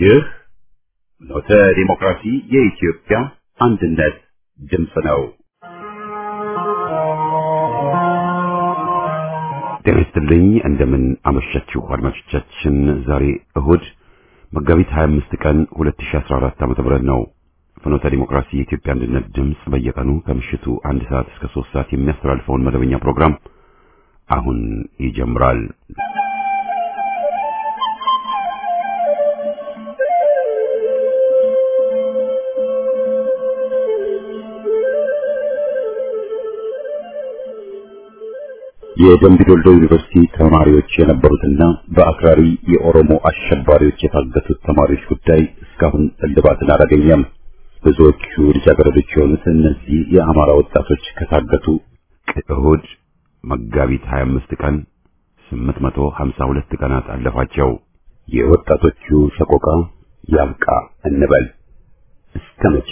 ይህ ኖተ ዲሞክራሲ የኢትዮጵያ አንድነት ድምፅ ነው። ጤና ይስጥልኝ። እንደምን አመሻችሁ አድማጮቻችን። ዛሬ እሁድ መጋቢት 25 ቀን 2014 ዓ.ም ነው። ፍኖተ ዲሞክራሲ የኢትዮጵያ አንድነት ድምፅ በየቀኑ ከምሽቱ አንድ ሰዓት እስከ ሶስት ሰዓት የሚያስተላልፈውን መደበኛ ፕሮግራም አሁን ይጀምራል። የደምቢ ዶልዶ ዩኒቨርሲቲ ተማሪዎች የነበሩትና በአክራሪ የኦሮሞ አሸባሪዎች የታገቱት ተማሪዎች ጉዳይ እስካሁን እልባትን አላገኘም። ብዙዎቹ ልጃገረዶች የሆኑት እነዚህ የአማራ ወጣቶች ከታገቱ እሁድ መጋቢት 25 ቀን 852 ቀናት አለፋቸው። የወጣቶቹ ሰቆቃ ያብቃ እንበል። እስከ መቼ?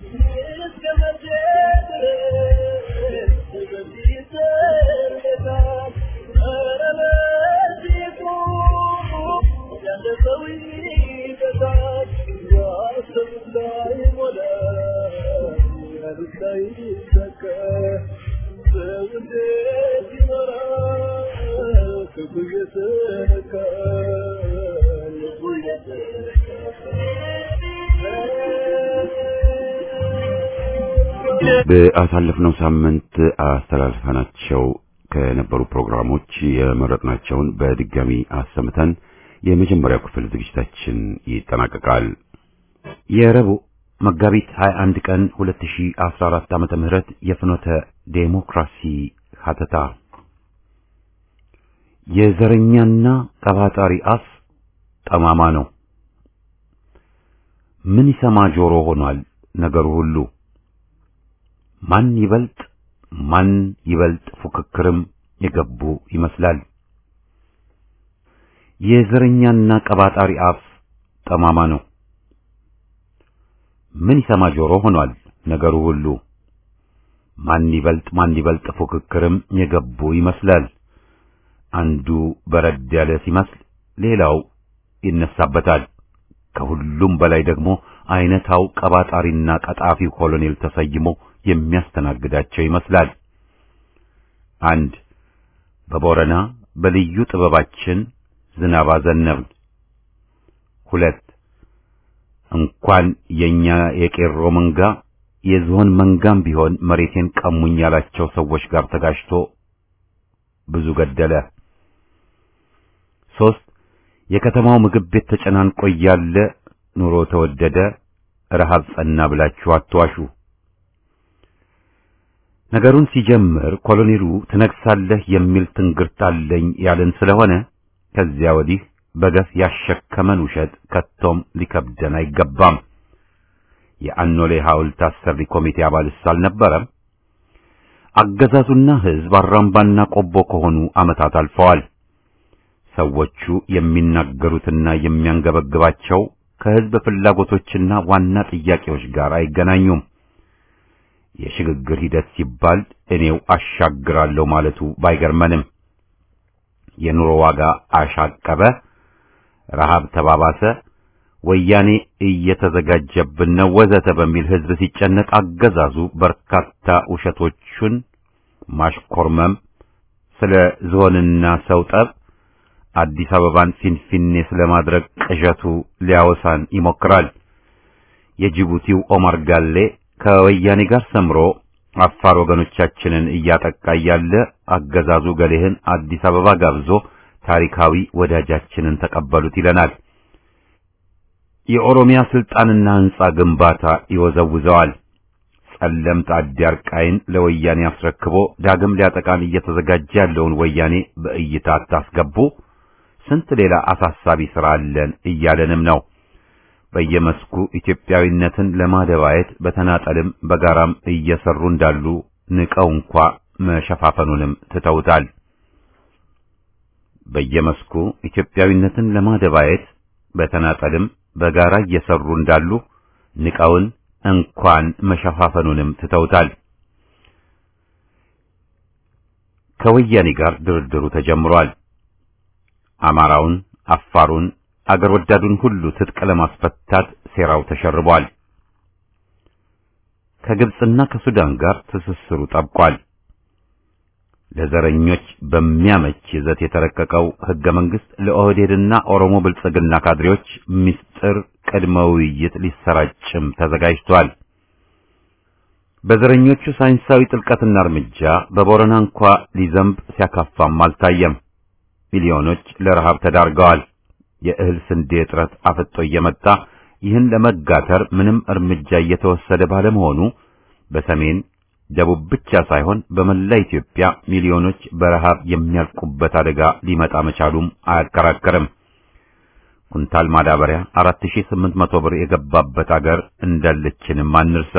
በአሳለፍነው ሳምንት አስተላልፈናቸው ከነበሩ ፕሮግራሞች የመረጥናቸውን በድጋሚ አሰምተን የመጀመሪያው ክፍል ዝግጅታችን ይጠናቀቃል። የረቡዕ መጋቢት 21 ቀን 2014 ዓመተ ምህረት የፍኖተ ዴሞክራሲ ሀተታ የዘረኛና ቀባጣሪ አፍ ጠማማ ነው። ምን ይሰማ ጆሮ ሆኗል ነገሩ ሁሉ ማን ይበልጥ ማን ይበልጥ ፉክክርም የገቡ ይመስላል። የዘረኛና ቀባጣሪ አፍ ጠማማ ነው። ምን ይሰማ ጆሮ ሆኗል ነገሩ ሁሉ ማን ይበልጥ ማን ይበልጥ ፉክክርም የገቡ ይመስላል። አንዱ በረድ ያለ ሲመስል ሌላው ይነሳበታል። ከሁሉም በላይ ደግሞ አይነታው ቀባጣሪና ቀጣፊው ኮሎኔል ተሰይሞ የሚያስተናግዳቸው ይመስላል። አንድ በቦረና በልዩ ጥበባችን ዝናብ አዘነብን። ሁለት እንኳን የኛ የቄሮ መንጋ የዝሆን መንጋም ቢሆን መሬቴን ቀሙኝ ያላቸው ሰዎች ጋር ተጋጭቶ ብዙ ገደለ። ሶስት የከተማው ምግብ ቤት ተጨናንቆ እያለ ኑሮ ተወደደ፣ ረሃብ ጸና ብላችሁ አትዋሹ። ነገሩን ሲጀምር ኮሎኔሉ ትነግሳለህ የሚል ትንግርት አለኝ ያለን ስለሆነ ከዚያ ወዲህ በገፍ ያሸከመን ውሸት ከቶም ሊከብደን አይገባም። የአኖሌ ሐውልት አሰሪ ኮሚቴ አባልስ አልነበረም? አገዛዙና ሕዝብ አራምባና ቆቦ ከሆኑ ዓመታት አልፈዋል። ሰዎቹ የሚናገሩትና የሚያንገበግባቸው ከሕዝብ ፍላጎቶችና ዋና ጥያቄዎች ጋር አይገናኙም። የሽግግር ሂደት ሲባል እኔው አሻግራለሁ ማለቱ ባይገርመንም የኑሮ ዋጋ አሻቀበ፣ ረሃብ ተባባሰ፣ ወያኔ እየተዘጋጀብን ነው ወዘተ በሚል ሕዝብ ሲጨነቅ አገዛዙ በርካታ ውሸቶቹን ማሽኮርመም፣ ስለ ዝሆንና ሰው ጠብ አዲስ አበባን ፊንፊኔ ስለማድረግ ቅዠቱ ሊያወሳን ይሞክራል። የጅቡቲው ኦማር ጋሌ ከወያኔ ጋር ሰምሮ አፋር ወገኖቻችንን እያጠቃ ያለ አገዛዙ ገሌህን አዲስ አበባ ጋብዞ ታሪካዊ ወዳጃችንን ተቀበሉት ይለናል። የኦሮሚያ ስልጣንና ሕንጻ ግንባታ ይወዘውዘዋል። ጸለምት አዲያርቃይን ለወያኔ አስረክቦ ዳግም ሊያጠቃን እየተዘጋጀ ያለውን ወያኔ በእይታ አታስገቡ፣ ስንት ሌላ አሳሳቢ ሥራ አለን እያለንም ነው። በየመስኩ ኢትዮጵያዊነትን ለማደባየት በተናጠልም በጋራም እየሰሩ እንዳሉ ንቀው እንኳ መሸፋፈኑንም ትተውታል። በየመስኩ ኢትዮጵያዊነትን ለማደባየት በተናጠልም በጋራ እየሰሩ እንዳሉ ንቀውን እንኳን መሸፋፈኑንም ትተውታል። ከወያኔ ጋር ድርድሩ ተጀምሯል። አማራውን፣ አፋሩን፣ አገር ወዳዱን ሁሉ ትጥቅ ለማስፈታት ሴራው ተሸርቧል። ከግብጽና ከሱዳን ጋር ትስስሩ ጠብቋል። ለዘረኞች በሚያመች ይዘት የተረቀቀው ሕገ መንግሥት ለኦህዴድና ኦሮሞ ብልጽግና ካድሬዎች ምስጢር ቅድመ ውይይት ሊሰራጭም ተዘጋጅቷል። በዘረኞቹ ሳይንሳዊ ጥልቀትና እርምጃ በቦረና እንኳ ሊዘንብ ሲያካፋም አልታየም። ሚሊዮኖች ለረሃብ ተዳርገዋል። የእህል ስንዴ እጥረት አፍጦ እየመጣ ይህን ለመጋተር ምንም እርምጃ እየተወሰደ ባለመሆኑ በሰሜን ደቡብ ብቻ ሳይሆን በመላ ኢትዮጵያ ሚሊዮኖች በረሃብ የሚያልቁበት አደጋ ሊመጣ መቻሉም አያከራከርም። ኩንታል ማዳበሪያ 4800 ብር የገባበት አገር እንዳለችንም አንርሳ።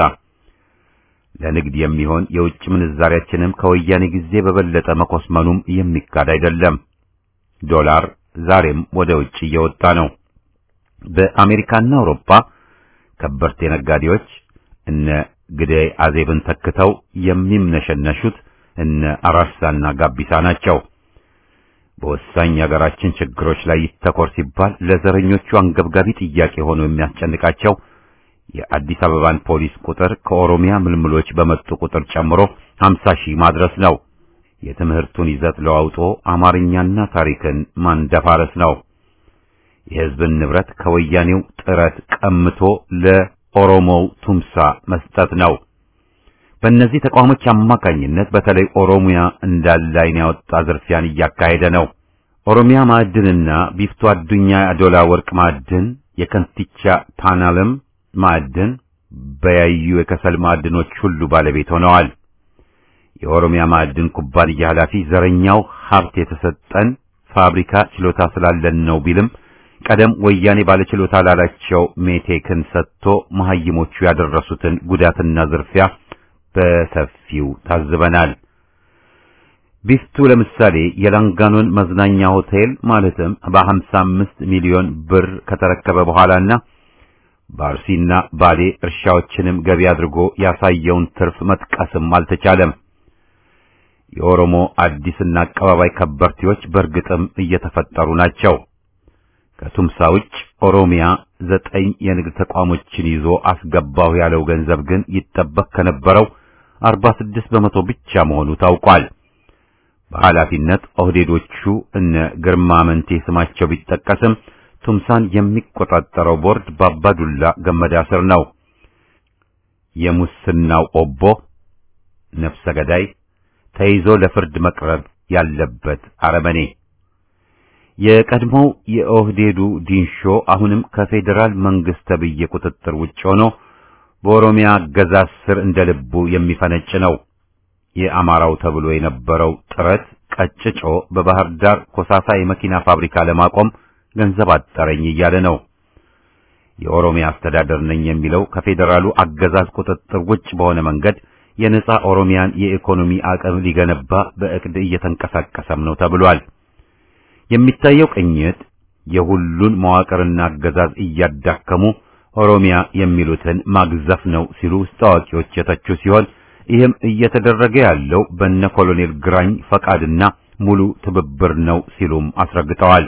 ለንግድ የሚሆን የውጭ ምንዛሪያችንም ከወያኔ ጊዜ በበለጠ መኮስመኑም የሚካድ አይደለም። ዶላር ዛሬም ወደ ውጭ እየወጣ ነው። በአሜሪካና አውሮፓ ከበርቴ ነጋዴዎች እነ ግደይ አዜብን ተክተው የሚምነሸነሹት እነ አራርሳና ጋቢሳ ናቸው። በወሳኝ የሀገራችን ችግሮች ላይ ይተኮር ሲባል ለዘረኞቹ አንገብጋቢ ጥያቄ ሆኖ የሚያስጨንቃቸው የአዲስ አበባን ፖሊስ ቁጥር ከኦሮሚያ ምልምሎች በመጡ ቁጥር ጨምሮ 50 ሺህ ማድረስ ነው። የትምህርቱን ይዘት ለዋውጦ አማርኛና ታሪክን ማንደፋረስ ነው። የሕዝብን ንብረት ከወያኔው ጥረት ቀምቶ ለኦሮሞው ቱምሳ መስጠት ነው። በእነዚህ ተቋሞች አማካኝነት በተለይ ኦሮሚያ እንዳለ ዓይን ያወጣ ዝርፊያን እያካሄደ ነው። ኦሮሚያ ማዕድንና ቢፍቶ አዱኛ አዶላ ወርቅ ማዕድን፣ የከንቲቻ ታናለም ማዕድን፣ በያዩ የከሰል ማዕድኖች ሁሉ ባለቤት ሆነዋል። የኦሮሚያ ማዕድን ኩባንያ ኃላፊ ዘረኛው ሀብት የተሰጠን ፋብሪካ ችሎታ ስላለን ነው ቢልም ቀደም ወያኔ ባለችሎታ ላላቸው ሜቴክን ሰጥቶ መሐይሞቹ ያደረሱትን ጉዳትና ዝርፊያ በሰፊው ታዝበናል። ቢፍቱ ለምሳሌ የላንጋኖን መዝናኛ ሆቴል ማለትም በ55 ሚሊዮን ብር ከተረከበ በኋላና በአርሲና ባሌ እርሻዎችንም ገቢ አድርጎ ያሳየውን ትርፍ መጥቀስም አልተቻለም። የኦሮሞ አዲስና አቀባባይ ከበርቴዎች በእርግጥም እየተፈጠሩ ናቸው። ከቱምሳ ውጭ ኦሮሚያ ዘጠኝ የንግድ ተቋሞችን ይዞ አስገባሁ ያለው ገንዘብ ግን ይጠበቅ ከነበረው 46 በመቶ ብቻ መሆኑ ታውቋል። በኃላፊነት ኦህዴዶቹ እነ ግርማ መንቴ ስማቸው ቢጠቀስም ቱምሳን የሚቆጣጠረው ቦርድ በአባዱላ ገመዳ ስር ነው። የሙስናው ኦቦ ነፍሰ ገዳይ ተይዞ ለፍርድ መቅረብ ያለበት አረመኔ የቀድሞው የኦህዴዱ ዲንሾ አሁንም ከፌዴራል መንግስት ተብዬ ቁጥጥር ውጭ ሆኖ በኦሮሚያ አገዛዝ ስር እንደ ልቡ የሚፈነጭ ነው። የአማራው ተብሎ የነበረው ጥረት ቀጭጮ በባህር ዳር ኮሳሳ የመኪና ፋብሪካ ለማቆም ገንዘብ አጠረኝ እያለ ነው። የኦሮሚያ አስተዳደር ነኝ የሚለው ከፌዴራሉ አገዛዝ ቁጥጥር ውጭ በሆነ መንገድ የነጻ ኦሮሚያን የኢኮኖሚ አቅም ሊገነባ በእቅድ እየተንቀሳቀሰም ነው ተብሏል። የሚታየው ቅኝት የሁሉን መዋቅርና አገዛዝ እያዳከሙ ኦሮሚያ የሚሉትን ማግዘፍ ነው ሲሉ ውስጥ አዋቂዎች የተቹ ሲሆን ይህም እየተደረገ ያለው በነ ኮሎኔል ግራኝ ፈቃድና ሙሉ ትብብር ነው ሲሉም አስረግጠዋል።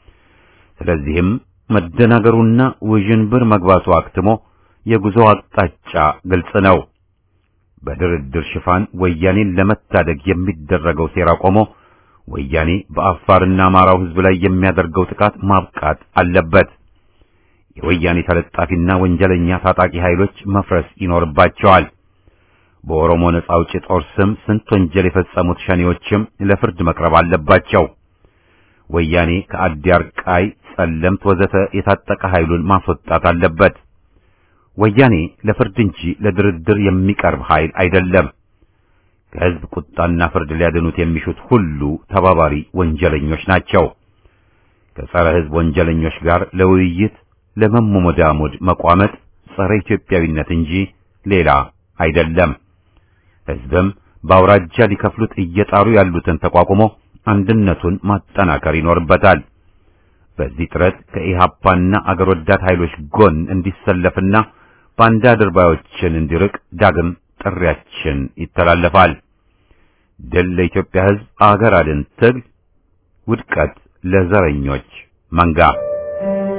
ስለዚህም መደናገሩና ውዥንብር መግባቱ አክትሞ የጉዞ አቅጣጫ ግልጽ ነው። በድርድር ሽፋን ወያኔን ለመታደግ የሚደረገው ሴራ ቆሞ ወያኔ በአፋርና አማራው ሕዝብ ላይ የሚያደርገው ጥቃት ማብቃት አለበት። የወያኔ ተለጣፊና ወንጀለኛ ታጣቂ ኃይሎች መፍረስ ይኖርባቸዋል። በኦሮሞ ነጻ አውጪ ጦር ስም ስንት ወንጀል የፈጸሙት ሸኔዎችም ለፍርድ መቅረብ አለባቸው። ወያኔ ከአዲ አርቃይ፣ ጸለምት ወዘተ የታጠቀ ኃይሉን ማስወጣት አለበት። ወያኔ ለፍርድ እንጂ ለድርድር የሚቀርብ ኃይል አይደለም። ከሕዝብ ቁጣና ፍርድ ሊያድኑት የሚሹት ሁሉ ተባባሪ ወንጀለኞች ናቸው። ከጸረ ሕዝብ ወንጀለኞች ጋር ለውይይት ለመሞዳሞድ መቋመጥ ጸረ ኢትዮጵያዊነት እንጂ ሌላ አይደለም። ሕዝብም በአውራጃ ሊከፍሉት እየጣሩ ያሉትን ተቋቁሞ አንድነቱን ማጠናከር ይኖርበታል። በዚህ ጥረት ከኢሃፓና አገር ወዳድ ኃይሎች ጎን እንዲሰለፍና ባንዳ ድርባዮችን እንዲርቅ ዳግም ጥሪያችን ይተላለፋል። ድል ለኢትዮጵያ ሕዝብ፣ አገር አድን ትግል፣ ውድቀት ለዘረኞች መንጋ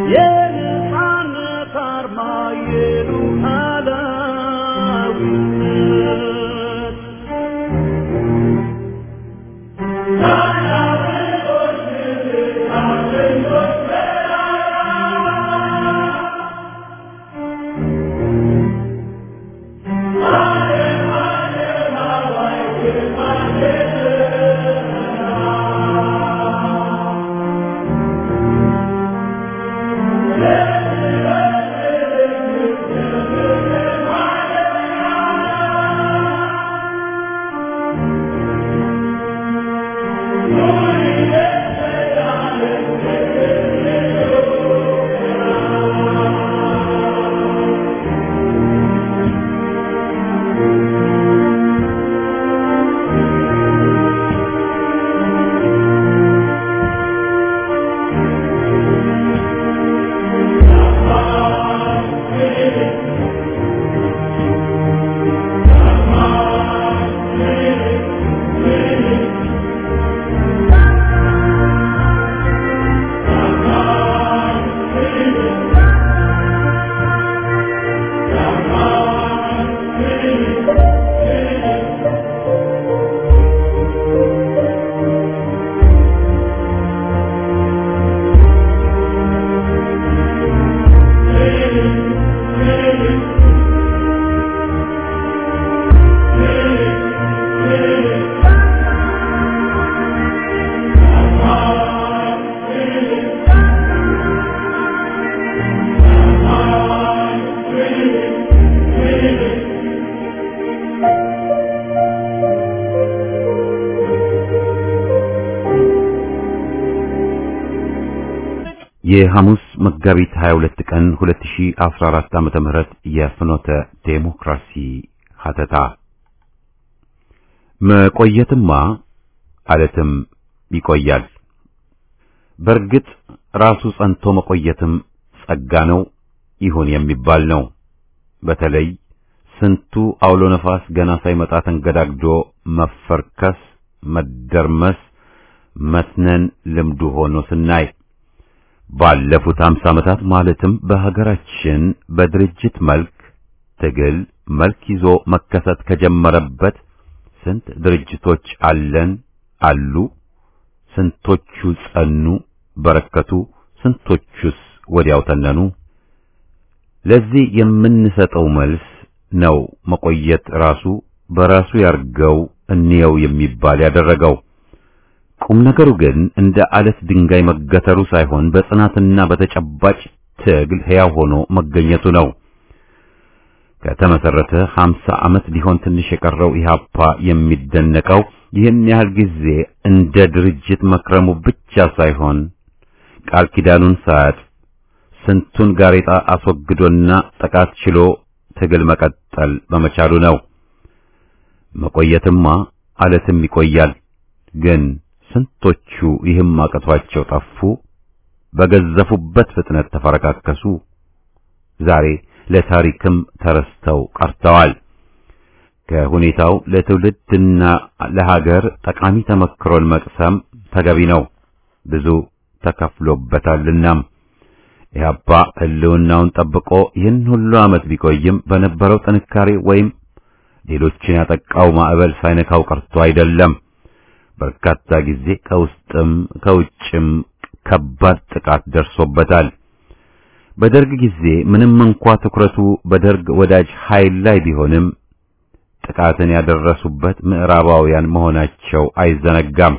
የነጻነት አርማ የሉዓላዊነት የሐሙስ መጋቢት 22 ቀን 2014 ዓመተ ምህረት የፍኖተ ዴሞክራሲ ሀተታ መቆየትማ አለትም ይቆያል። በእርግጥ ራሱ ጸንቶ መቆየትም ጸጋ ነው ይሁን የሚባል ነው። በተለይ ስንቱ አውሎ ነፋስ ገና ሳይመጣ ተንገዳግዶ መፈርከስ፣ መደርመስ፣ መስነን ልምዱ ሆኖ ስናይ ባለፉት 50 ዓመታት ማለትም በሀገራችን በድርጅት መልክ ትግል መልክ ይዞ መከሰት ከጀመረበት ስንት ድርጅቶች አለን አሉ? ስንቶቹ ጸኑ፣ በረከቱ? ስንቶቹስ ወዲያው ተነኑ? ለዚህ የምንሰጠው መልስ ነው መቆየት ራሱ በራሱ ያርገው እንየው የሚባል ያደረገው። ቁም ነገሩ ግን እንደ አለት ድንጋይ መገተሩ ሳይሆን በጽናትና በተጨባጭ ትግል ሕያው ሆኖ መገኘቱ ነው። ከተመሰረተ 50 ዓመት ሊሆን ትንሽ የቀረው ኢህአፓ የሚደነቀው ይህን ያህል ጊዜ እንደ ድርጅት መክረሙ ብቻ ሳይሆን ቃል ኪዳኑን ሳያጥ ስንቱን ጋሬጣ አስወግዶና ጥቃት ችሎ ትግል መቀጠል በመቻሉ ነው። መቆየትማ አለትም ይቆያል። ግን ስንቶቹ ይህም አቅቷቸው ጠፉ፣ በገዘፉበት ፍጥነት ተፈረካከሱ። ዛሬ ለታሪክም ተረስተው ቀርተዋል። ከሁኔታው ለትውልድና ለሀገር ጠቃሚ ተመክሮን መቅሰም ተገቢ ነው። ብዙ ተከፍሎበታልናም ኢህአፓ ህልውናውን ጠብቆ ይህን ሁሉ ዓመት ቢቆይም በነበረው ጥንካሬ ወይም ሌሎችን ያጠቃው ማዕበል ሳይነካው ቀርቶ አይደለም። በርካታ ጊዜ ከውስጥም ከውጭም ከባድ ጥቃት ደርሶበታል። በደርግ ጊዜ ምንም እንኳ ትኩረቱ በደርግ ወዳጅ ኃይል ላይ ቢሆንም ጥቃትን ያደረሱበት ምዕራባውያን መሆናቸው አይዘነጋም።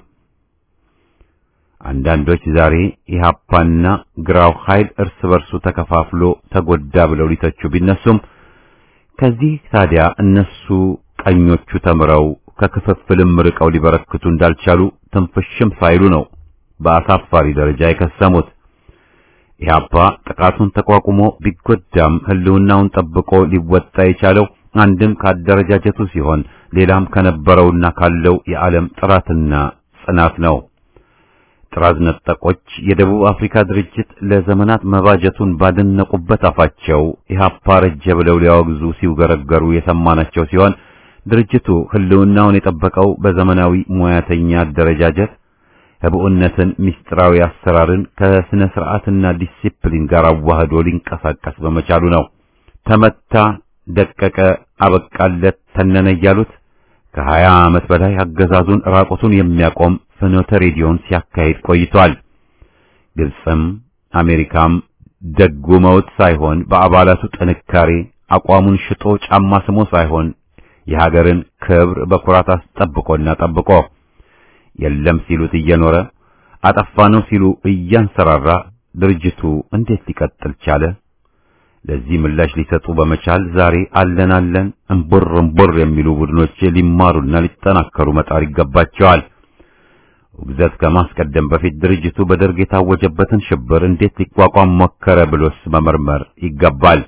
አንዳንዶች ዛሬ ኢህአፓና ግራው ኃይል እርስ በርሱ ተከፋፍሎ ተጎዳ ብለው ሊተቹ ቢነሱም ከዚህ ታዲያ እነሱ ቀኞቹ ተምረው ከክፍፍልም ርቀው ሊበረክቱ እንዳልቻሉ ትንፍሽም ሳይሉ ነው በአሳፋሪ ደረጃ የከሰሙት። ኢህአፓ ጥቃቱን ተቋቁሞ ቢጎዳም ህልውናውን ጠብቆ ሊወጣ የቻለው አንድም ካደረጃጀቱ ሲሆን ሌላም ከነበረውና ካለው የዓለም ጥራትና ጽናት ነው። ጥራዝ ነጠቆች የደቡብ አፍሪካ ድርጅት ለዘመናት መባጀቱን ባደነቁበት አፋቸው ኢህአፓ ረጀ ብለው ሊያወግዙ ሲውገረገሩ የሰማናቸው ሲሆን ድርጅቱ ህልውናውን የጠበቀው በዘመናዊ ሙያተኛ አደረጃጀት ህብኡነትን፣ ምስጢራዊ አሰራርን ከስነ ስርዓትና ዲሲፕሊን ጋር አዋህዶ ሊንቀሳቀስ በመቻሉ ነው። ተመታ፣ ደቀቀ፣ አበቃለት፣ ተነነ እያሉት ከሀያ ዓመት በላይ አገዛዙን ራቁቱን የሚያቆም ፍኖተ ሬዲዮን ሲያካሂድ ቆይቷል። ግብፅም አሜሪካም ደጉመውት ሳይሆን በአባላቱ ጥንካሬ አቋሙን ሽጦ ጫማ ስሞ ሳይሆን የሀገርን ክብር በኩራት አስጠብቆና ጠብቆ የለም ሲሉት እየኖረ አጠፋ ነው ሲሉ እያንሰራራ ድርጅቱ እንዴት ሊቀጥል ቻለ? ለዚህ ምላሽ ሊሰጡ በመቻል ዛሬ አለን አለን እምቡር እምቡር የሚሉ ቡድኖች ሊማሩና ሊጠናከሩ መጣር ይገባቸዋል። ውግዘት ከማስቀደም በፊት ድርጅቱ በደርግ የታወጀበትን ሽብር እንዴት ሊቋቋም ሞከረ ብሎስ መመርመር ይገባል።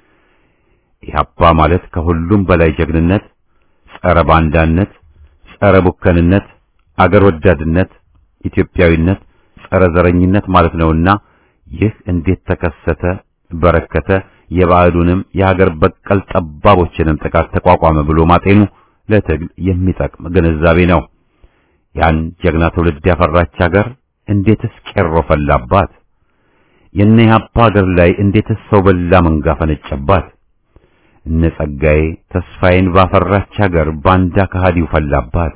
ኢህአፓ ማለት ከሁሉም በላይ ጀግንነት፣ ጸረ ባንዳነት፣ ጸረ ቡከንነት፣ አገር ወዳድነት፣ ኢትዮጵያዊነት፣ ጸረ ዘረኝነት ማለት ነውና ይህ እንዴት ተከሰተ በረከተ የባዕዱንም የሀገር በቀል ጠባቦችንም ጥቃት ተቋቋመ ብሎ ማጤኑ ለትግል የሚጠቅም ግንዛቤ ነው። ያን ጀግና ትውልድ ያፈራች ሀገር እንዴትስ ቄሮ ፈላባት? የነ ኢህአፓ ሀገር ላይ እንዴትስ ሰው በላ መንጋ ፈነጨባት? እነ ጸጋዬ ተስፋዬን ባፈራች ሀገር ባንዳ ከሃዲው ፈላባት።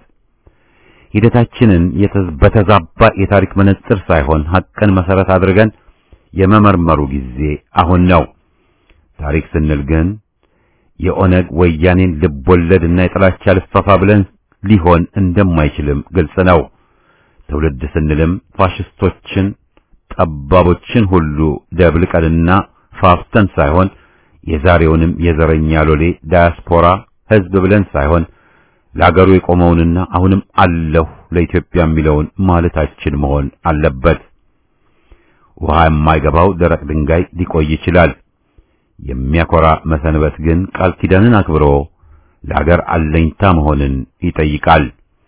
ሂደታችንን በተዛባ የታሪክ መነጽር ሳይሆን ሐቅን መሰረት አድርገን የመመርመሩ ጊዜ አሁን ነው። ታሪክ ስንል ግን የኦነግ ወያኔን ልቦለድና የጥላቻ ልፈፋ ብለን ሊሆን እንደማይችልም ግልጽ ነው። ትውልድ ስንልም ፋሽስቶችን፣ ጠባቦችን ሁሉ ደብልቀንና ፋፍተን ሳይሆን የዛሬውንም የዘረኛ ሎሌ ዳያስፖራ ሕዝብ ብለን ሳይሆን ለአገሩ የቆመውንና አሁንም አለሁ ለኢትዮጵያ የሚለውን ማለታችን መሆን አለበት። ውሃ የማይገባው ደረቅ ድንጋይ ሊቆይ ይችላል። የሚያኮራ መሰንበት ግን ቃል ኪዳንን አክብሮ ለአገር አለኝታ መሆንን ይጠይቃል።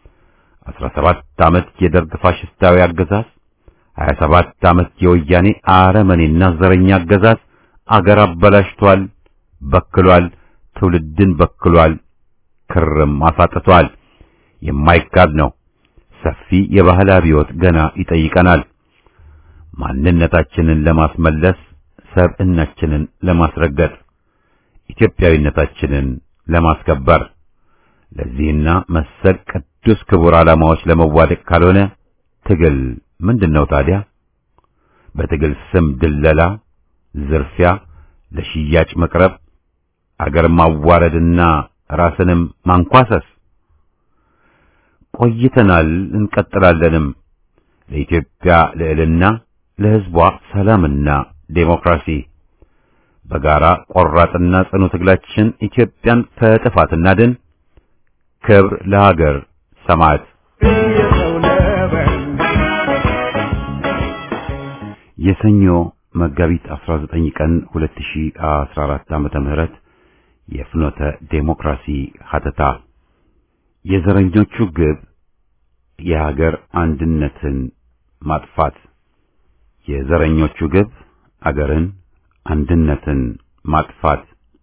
17 ዓመት የደርግ ፋሽስታዊ አገዛዝ፣ 27 ዓመት የወያኔ አረመኔና ዘረኛ አገዛዝ አገር አበላሽቷል፣ በክሏል፣ ትውልድን በክሏል፣ ክርም አሳጥቷል። የማይካድ ነው። ሰፊ የባህል አብዮት ገና ይጠይቀናል። ማንነታችንን ለማስመለስ፣ ሰብዕናችንን ለማስረገጥ፣ ኢትዮጵያዊነታችንን ለማስከበር ለዚህና መሰል ቅዱስ ክቡር ዓላማዎች ለመዋደቅ ካልሆነ ትግል ምንድነው ታዲያ? በትግል ስም ድለላ፣ ዝርፊያ፣ ለሽያጭ መቅረብ፣ አገር ማዋረድና ራስንም ማንኳሰስ ቆይተናል፣ እንቀጥላለንም። ለኢትዮጵያ ልዕልና፣ ለሕዝቧ ሰላምና ዴሞክራሲ በጋራ ቆራጥና ጽኑ ትግላችን ኢትዮጵያን ከጥፋት እናድን። ክብር ለሀገር ሰማዕት። የሰኞ መጋቢት 19 ቀን 2014 ዓመተ ምህረት የፍኖተ ዴሞክራሲ ሀተታ የዘረኞቹ ግብ የሀገር አንድነትን ማጥፋት። የዘረኞቹ ግብ አገርን አንድነትን ማጥፋት።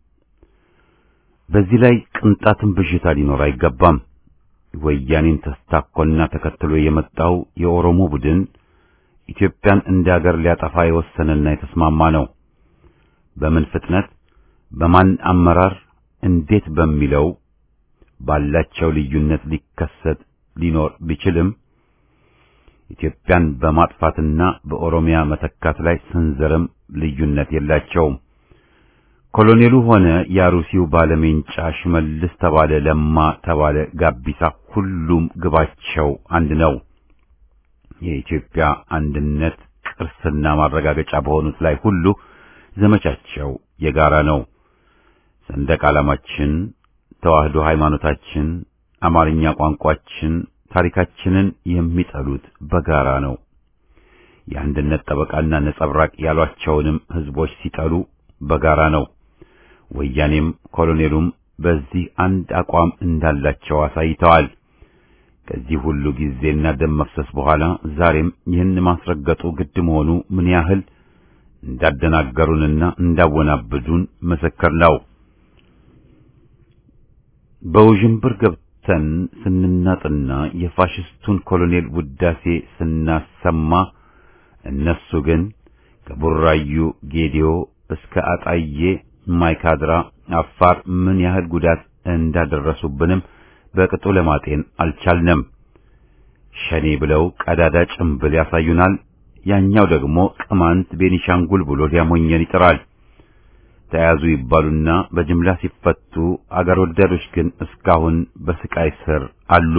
በዚህ ላይ ቅንጣትን ብዥታ ሊኖር አይገባም። ወያኔን ተስታኮና ተከትሎ የመጣው የኦሮሞ ቡድን ኢትዮጵያን እንደ አገር ሊያጠፋ የወሰነና የተስማማ ነው። በምን ፍጥነት፣ በማን አመራር፣ እንዴት በሚለው ባላቸው ልዩነት ሊከሰት ሊኖር ቢችልም ኢትዮጵያን በማጥፋትና በኦሮሚያ መተካት ላይ ስንዘርም ልዩነት የላቸውም። ኮሎኔሉ ሆነ የአሩሲው ባለሜንጫ ሽመልስ ተባለ፣ ለማ ተባለ፣ ጋቢሳ ሁሉም ግባቸው አንድ ነው። የኢትዮጵያ አንድነት ቅርስና ማረጋገጫ በሆኑት ላይ ሁሉ ዘመቻቸው የጋራ ነው። ሰንደቅ ዓላማችን፣ ተዋህዶ ሃይማኖታችን፣ አማርኛ ቋንቋችን፣ ታሪካችንን የሚጠሉት በጋራ ነው። የአንድነት ጠበቃና ነጸብራቅ ያሏቸውንም ህዝቦች ሲጠሉ በጋራ ነው። ወያኔም ኮሎኔሉም በዚህ አንድ አቋም እንዳላቸው አሳይተዋል። ከዚህ ሁሉ ጊዜና ደም መፍሰስ በኋላ ዛሬም ይህን ማስረገጡ ግድ መሆኑ ምን ያህል እንዳደናገሩንና እንዳወናበዱን ምስክር ነው። በውዥንብር ገብቶ ተነስተን ስንናጥና የፋሽስቱን ኮሎኔል ውዳሴ ስናሰማ እነሱ ግን ከቡራዩ ጌዲዮ እስከ አጣዬ ማይካድራ አፋር ምን ያህል ጉዳት እንዳደረሱብንም በቅጡ ለማጤን አልቻልንም። ሸኔ ብለው ቀዳዳ ጭምብል ያሳዩናል። ያኛው ደግሞ ቅማንት ቤኒሻንጉል ብሎ ሊያሞኘን ይጥራል። ተያዙ ይባሉና በጅምላ ሲፈቱ አገር ወዳዶች ግን እስካሁን በስቃይ ስር አሉ።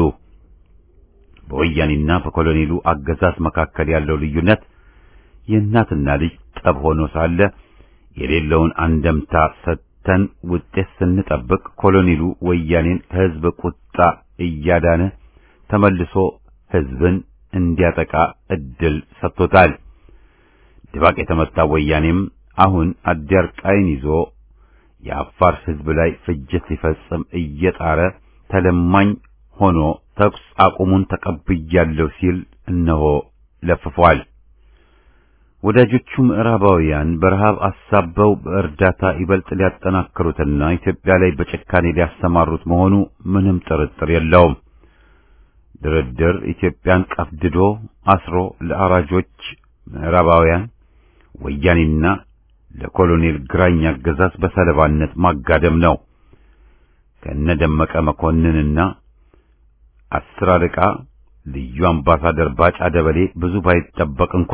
በወያኔና በኮሎኔሉ አገዛዝ መካከል ያለው ልዩነት የእናትና ልጅ ጠብ ሆኖ ሳለ የሌለውን አንደምታ ሰጥተን ውጤት ስንጠብቅ ኮሎኔሉ ወያኔን ከሕዝብ ቁጣ እያዳነ ተመልሶ ሕዝብን እንዲያጠቃ እድል ሰጥቶታል። ድባቅ የተመታ ወያኔም አሁን አዲያርቃይን ይዞ የአፋር ሕዝብ ላይ ፍጅት ሊፈጽም እየጣረ ተለማኝ ሆኖ ተኩስ አቁሙን ተቀብያለሁ ሲል እነሆ ለፍፏል። ወዳጆቹ ምዕራባውያን በረሃብ አሳበው በእርዳታ ይበልጥ ሊያጠናክሩትና ኢትዮጵያ ላይ በጭካኔ ሊያሰማሩት መሆኑ ምንም ጥርጥር የለውም። ድርድር ኢትዮጵያን ቀፍድዶ አስሮ ለአራጆች ምዕራባውያን ወያኔና ለኮሎኔል ግራኝ አገዛዝ በሰለባነት ማጋደም ነው። ከነደመቀ መኮንንና አስር አለቃ ልዩ አምባሳደር ባጫ ደበሌ ብዙ ባይጠበቅ እንኳ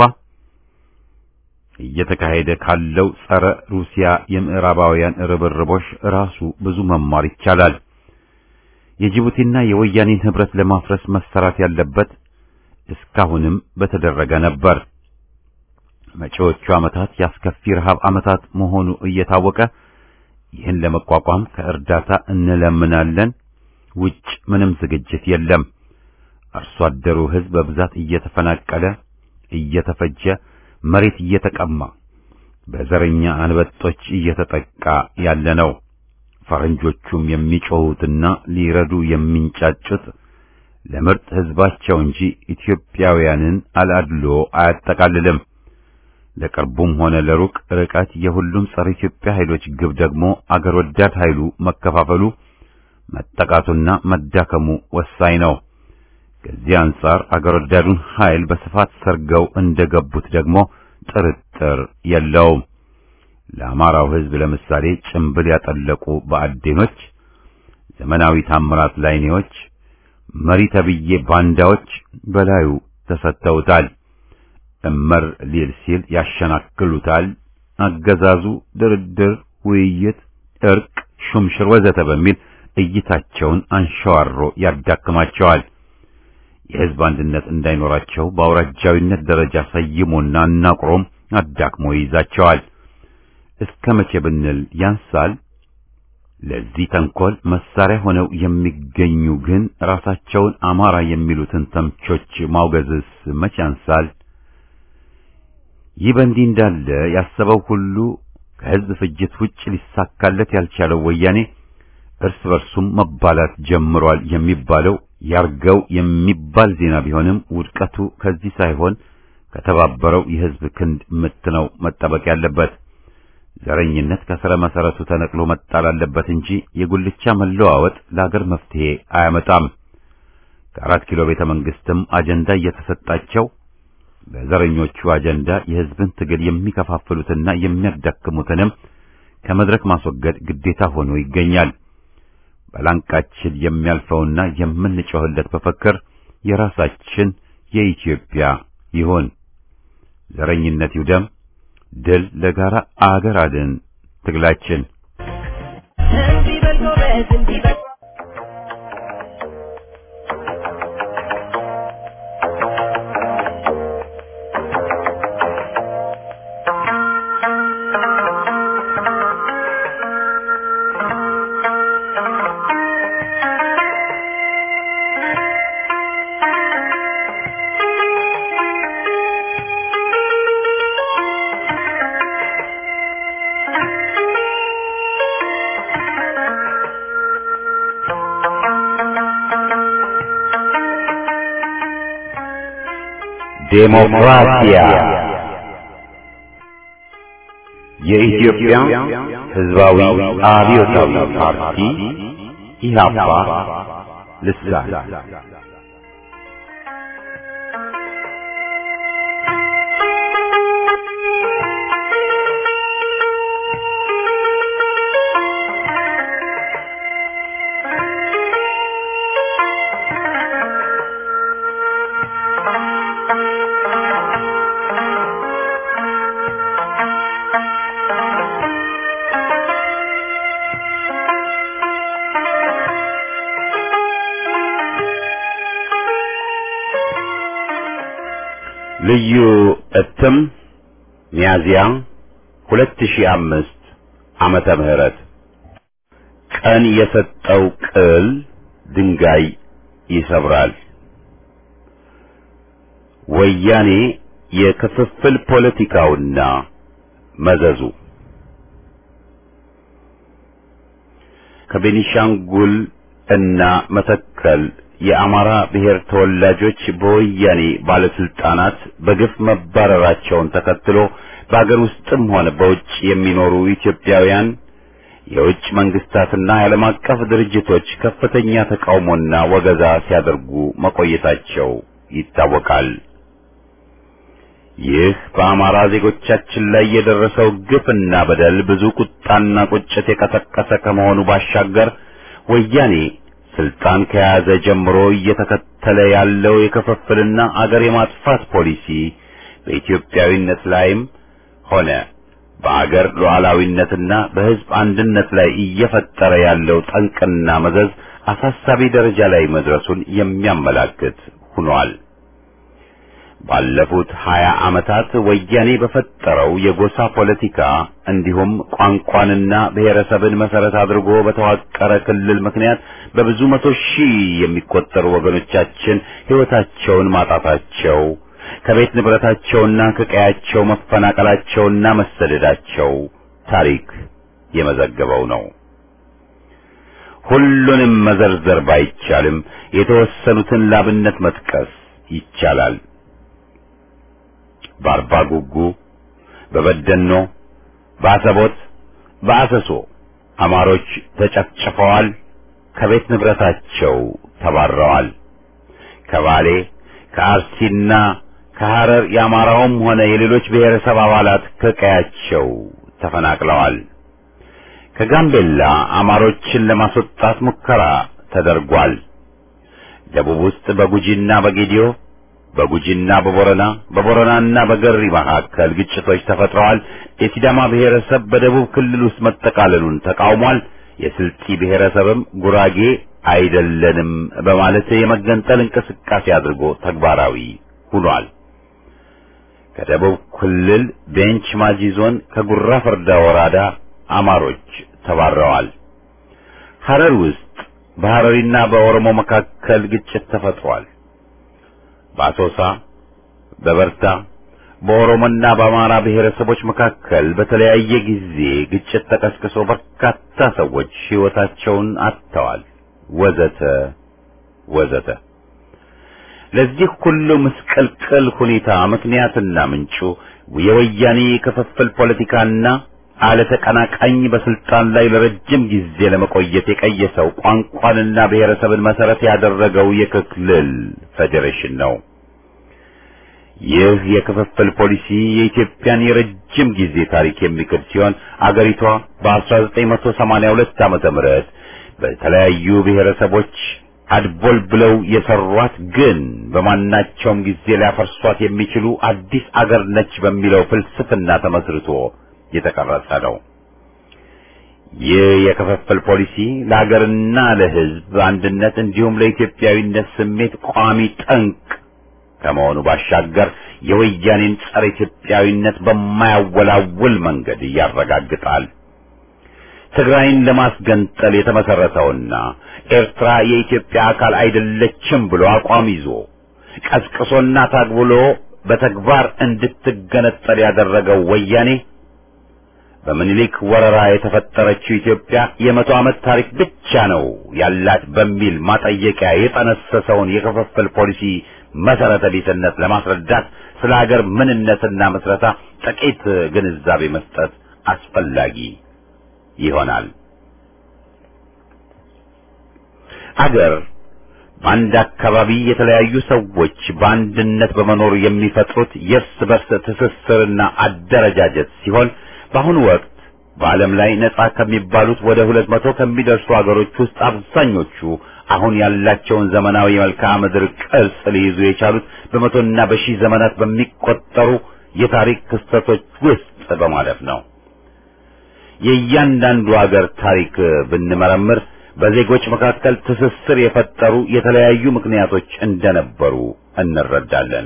እየተካሄደ ካለው ጸረ ሩሲያ የምዕራባውያን ርብርቦሽ ራሱ ብዙ መማር ይቻላል። የጅቡቲና የወያኔን ህብረት ለማፍረስ መሰራት ያለበት እስካሁንም በተደረገ ነበር። መጪዎቹ ዓመታት ያስከፊ ረሃብ ዓመታት መሆኑ እየታወቀ ይህን ለመቋቋም ከእርዳታ እንለምናለን፣ ውጭ ምንም ዝግጅት የለም። አርሶ አደሩ ህዝብ በብዛት እየተፈናቀለ እየተፈጀ መሬት እየተቀማ በዘረኛ አንበጦች እየተጠቃ ያለ ነው። ፈረንጆቹም የሚጮሁትና ሊረዱ የሚንጫጩት ለምርጥ ህዝባቸው እንጂ ኢትዮጵያውያንን አላድሎ አያጠቃልልም። ለቅርቡም ሆነ ለሩቅ ርቀት የሁሉም ጸረ ኢትዮጵያ ኃይሎች ግብ ደግሞ አገር ወዳድ ኃይሉ መከፋፈሉ፣ መጠቃቱና መዳከሙ ወሳኝ ነው። ከዚህ አንጻር አገር ወዳዱን ኃይል በስፋት ሰርገው እንደገቡት ደግሞ ጥርጥር የለውም። ለአማራው ህዝብ ለምሳሌ ጭምብል ያጠለቁ በአዴኖች፣ ዘመናዊ ታምራት ላይኔዎች፣ መሪ ተብዬ ባንዳዎች በላዩ ተሰጥተውታል። እመር ሊል ሲል ያሸናክሉታል። አገዛዙ ድርድር፣ ውይይት፣ እርቅ፣ ሹምሽር ወዘተ በሚል እይታቸውን አንሸዋሮ ያዳክማቸዋል። የህዝብ አንድነት እንዳይኖራቸው በአውራጃዊነት ደረጃ ሰይሞና አናቁሮም አዳክሞ ይይዛቸዋል። እስከ መቼ ብንል ያንሳል። ለዚህ ተንኮል መሳሪያ ሆነው የሚገኙ ግን ራሳቸውን አማራ የሚሉትን ተምቾች ማውገዝስ መቼ ያንሳል? ይህ በእንዲህ እንዳለ ያሰበው ሁሉ ከህዝብ ፍጅት ውጭ ሊሳካለት ያልቻለው ወያኔ እርስ በርሱም መባላት ጀምሯል የሚባለው ያርገው የሚባል ዜና ቢሆንም ውድቀቱ ከዚህ ሳይሆን ከተባበረው የህዝብ ክንድ ምት ነው መጠበቅ ያለበት። ዘረኝነት ከስረ መሰረቱ ተነቅሎ መጣል አለበት እንጂ የጉልቻ መለዋወጥ ለአገር መፍትሄ አያመጣም። ከአራት ኪሎ ቤተ መንግስትም አጀንዳ እየተሰጣቸው በዘረኞቹ አጀንዳ የህዝብን ትግል የሚከፋፍሉትና የሚያዳክሙትንም ከመድረክ ማስወገድ ግዴታ ሆኖ ይገኛል። በላንቃችን የሚያልፈውና የምንጮህለት መፈክር የራሳችን የኢትዮጵያ ይሁን። ዘረኝነት ይውደም። ድል ለጋራ አገር አድን ትግላችን። እንዲህ በል ጎበዝ፣ እንዲህ በል ዴሞክራሲያ የኢትዮጵያ ሕዝባዊ አብዮታዊ ፓርቲ ኢህአፓ ልሳን ልዩ እትም ሚያዚያ 2005 ዓመተ ምህረት ቀን የሰጠው ቅል ድንጋይ ይሰብራል። ወያኔ የክፍፍል ፖለቲካውና መዘዙ ከቤኒሻንጉል እና መተከል የአማራ ብሔር ተወላጆች በወያኔ ባለስልጣናት በግፍ መባረራቸውን ተከትሎ በአገር ውስጥም ሆነ በውጭ የሚኖሩ ኢትዮጵያውያን የውጭ መንግስታትና የዓለም አቀፍ ድርጅቶች ከፍተኛ ተቃውሞና ወገዛ ሲያደርጉ መቆየታቸው ይታወቃል። ይህ በአማራ ዜጎቻችን ላይ የደረሰው ግፍና በደል ብዙ ቁጣና ቁጭት የቀሰቀሰ ከመሆኑ ባሻገር ወያኔ ስልጣን ከያዘ ጀምሮ እየተከተለ ያለው የክፍፍልና አገር የማጥፋት ፖሊሲ በኢትዮጵያዊነት ላይም ሆነ በአገር ሉዓላዊነትና በሕዝብ አንድነት ላይ እየፈጠረ ያለው ጠንቅና መዘዝ አሳሳቢ ደረጃ ላይ መድረሱን የሚያመላክት ሆኗል። ባለፉት ሀያ ዓመታት ወያኔ በፈጠረው የጎሳ ፖለቲካ እንዲሁም ቋንቋንና ብሔረሰብን መሰረት አድርጎ በተዋቀረ ክልል ምክንያት በብዙ መቶ ሺህ የሚቆጠሩ ወገኖቻችን ሕይወታቸውን ማጣታቸው ከቤት ንብረታቸውና ከቀያቸው መፈናቀላቸውና መሰደዳቸው ታሪክ የመዘገበው ነው። ሁሉንም መዘርዘር ባይቻልም የተወሰኑትን ላብነት መጥቀስ ይቻላል። በአርባ ጉጉ፣ በበደኖ፣ በአሰቦት፣ በአሰሶ አማሮች ተጨፍጭፈዋል፣ ከቤት ንብረታቸው ተባረዋል። ከባሌ ከአርሲና ከሐረር የአማራውም ሆነ የሌሎች ብሔረሰብ አባላት ከቀያቸው ተፈናቅለዋል። ከጋምቤላ አማሮችን ለማስወጣት ሙከራ ተደርጓል። ደቡብ ውስጥ በጉጂና በጌዲዮ በጉጂና በቦረና በቦረናና በገሪ መካከል ግጭቶች ተፈጥረዋል። የሲዳማ ብሔረሰብ በደቡብ ክልል ውስጥ መጠቃለሉን ተቃውሟል። የስልጢ ብሔረሰብም ጉራጌ አይደለንም በማለት የመገንጠል እንቅስቃሴ አድርጎ ተግባራዊ ሆኗል። ከደቡብ ክልል ቤንች ማጂ ዞን ከጉራ ፈርዳ ወረዳ አማሮች ተባረዋል። ሐረር ውስጥ በሐረሪና በኦሮሞ መካከል ግጭት ተፈጥሯል። በአሶሳ በበርታ በኦሮሞና በአማራ ብሔረሰቦች መካከል በተለያየ ጊዜ ግጭት ተቀስቅሶ በርካታ ሰዎች ሕይወታቸውን አጥተዋል። ወዘተ ወዘተ። ለዚህ ሁሉ ምስቅልቅል ሁኔታ ምክንያትና ምንጩ የወያኔ ክፍፍል ፖለቲካና አለተቀናቃኝ በስልጣን ላይ ለረጅም ጊዜ ለመቆየት የቀየሰው ቋንቋንና ብሔረሰብን መሰረት ያደረገው የክልል ፌዴሬሽን ነው። ይህ የክፍፍል ፖሊሲ የኢትዮጵያን የረጅም ጊዜ ታሪክ የሚክድ ሲሆን አገሪቷ በ1982 ዓመተ ምህረት በተለያዩ ብሔረሰቦች አድቦል ብለው የሰሯት ግን በማናቸውም ጊዜ ሊያፈርሷት የሚችሉ አዲስ አገር ነች በሚለው ፍልስፍና ተመስርቶ የተቀረጸ ነው። ይህ የክፍፍል ፖሊሲ ለሀገርና ለሕዝብ አንድነት እንዲሁም ለኢትዮጵያዊነት ስሜት ቋሚ ጠንቅ ከመሆኑ ባሻገር የወያኔን ጸረ ኢትዮጵያዊነት በማያወላውል መንገድ ያረጋግጣል። ትግራይን ለማስገንጠል የተመሰረተውና ኤርትራ የኢትዮጵያ አካል አይደለችም ብሎ አቋም ይዞ ቀስቅሶና ታግብሎ በተግባር እንድትገነጠል ያደረገው ወያኔ በምኒልክ ወረራ የተፈጠረችው ኢትዮጵያ የመቶ ዓመት ታሪክ ብቻ ነው ያላት በሚል ማጠየቂያ የጠነሰሰውን የክፍፍል ፖሊሲ መሰረተ ቢስነት ለማስረዳት ስለ ሀገር ምንነትና መስረታ ጥቂት ግንዛቤ መስጠት አስፈላጊ ይሆናል። አገር በአንድ አካባቢ የተለያዩ ሰዎች በአንድነት በመኖር የሚፈጥሩት የእርስ በርስ ትስስርና አደረጃጀት ሲሆን በአሁኑ ወቅት በዓለም ላይ ነጻ ከሚባሉት ወደ ሁለት መቶ ከሚደርሱ አገሮች ውስጥ አብዛኞቹ አሁን ያላቸውን ዘመናዊ መልክዓ ምድር ቅርጽ ሊይዙ የቻሉት በመቶና በሺህ ዘመናት በሚቆጠሩ የታሪክ ክስተቶች ውስጥ በማለፍ ነው። የእያንዳንዱ አገር ታሪክ ብንመረምር በዜጎች መካከል ትስስር የፈጠሩ የተለያዩ ምክንያቶች እንደነበሩ እንረዳለን።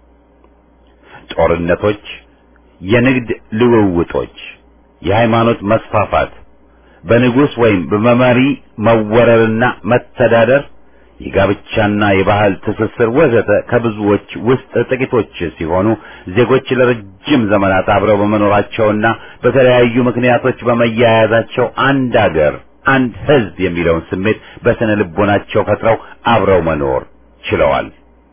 ጦርነቶች፣ የንግድ ልውውጦች፣ የሃይማኖት መስፋፋት፣ በንጉሥ ወይም በመሪ መወረርና መተዳደር፣ የጋብቻና የባህል ትስስር ወዘተ ከብዙዎች ውስጥ ጥቂቶች ሲሆኑ ዜጎች ለረጅም ዘመናት አብረው በመኖራቸውና በተለያዩ ምክንያቶች በመያያዛቸው አንድ አገር አንድ ሕዝብ የሚለውን ስሜት በስነ ልቦናቸው ፈጥረው አብረው መኖር ችለዋል።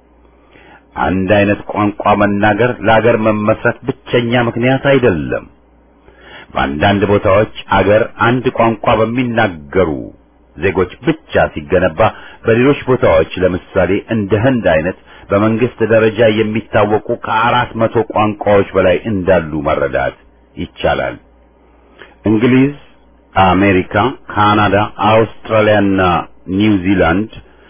አንድ አይነት ቋንቋ መናገር ለአገር መመስረት ብቸኛ ምክንያት አይደለም። በአንዳንድ ቦታዎች አገር አንድ ቋንቋ በሚናገሩ ዜጎች ብቻ ሲገነባ፣ በሌሎች ቦታዎች ለምሳሌ እንደ ህንድ አይነት በመንግስት ደረጃ የሚታወቁ ከአራት መቶ ቋንቋዎች በላይ እንዳሉ መረዳት ይቻላል። እንግሊዝ አሜሪካ፣ ካናዳ፣ አውስትራሊያና ኒውዚላንድ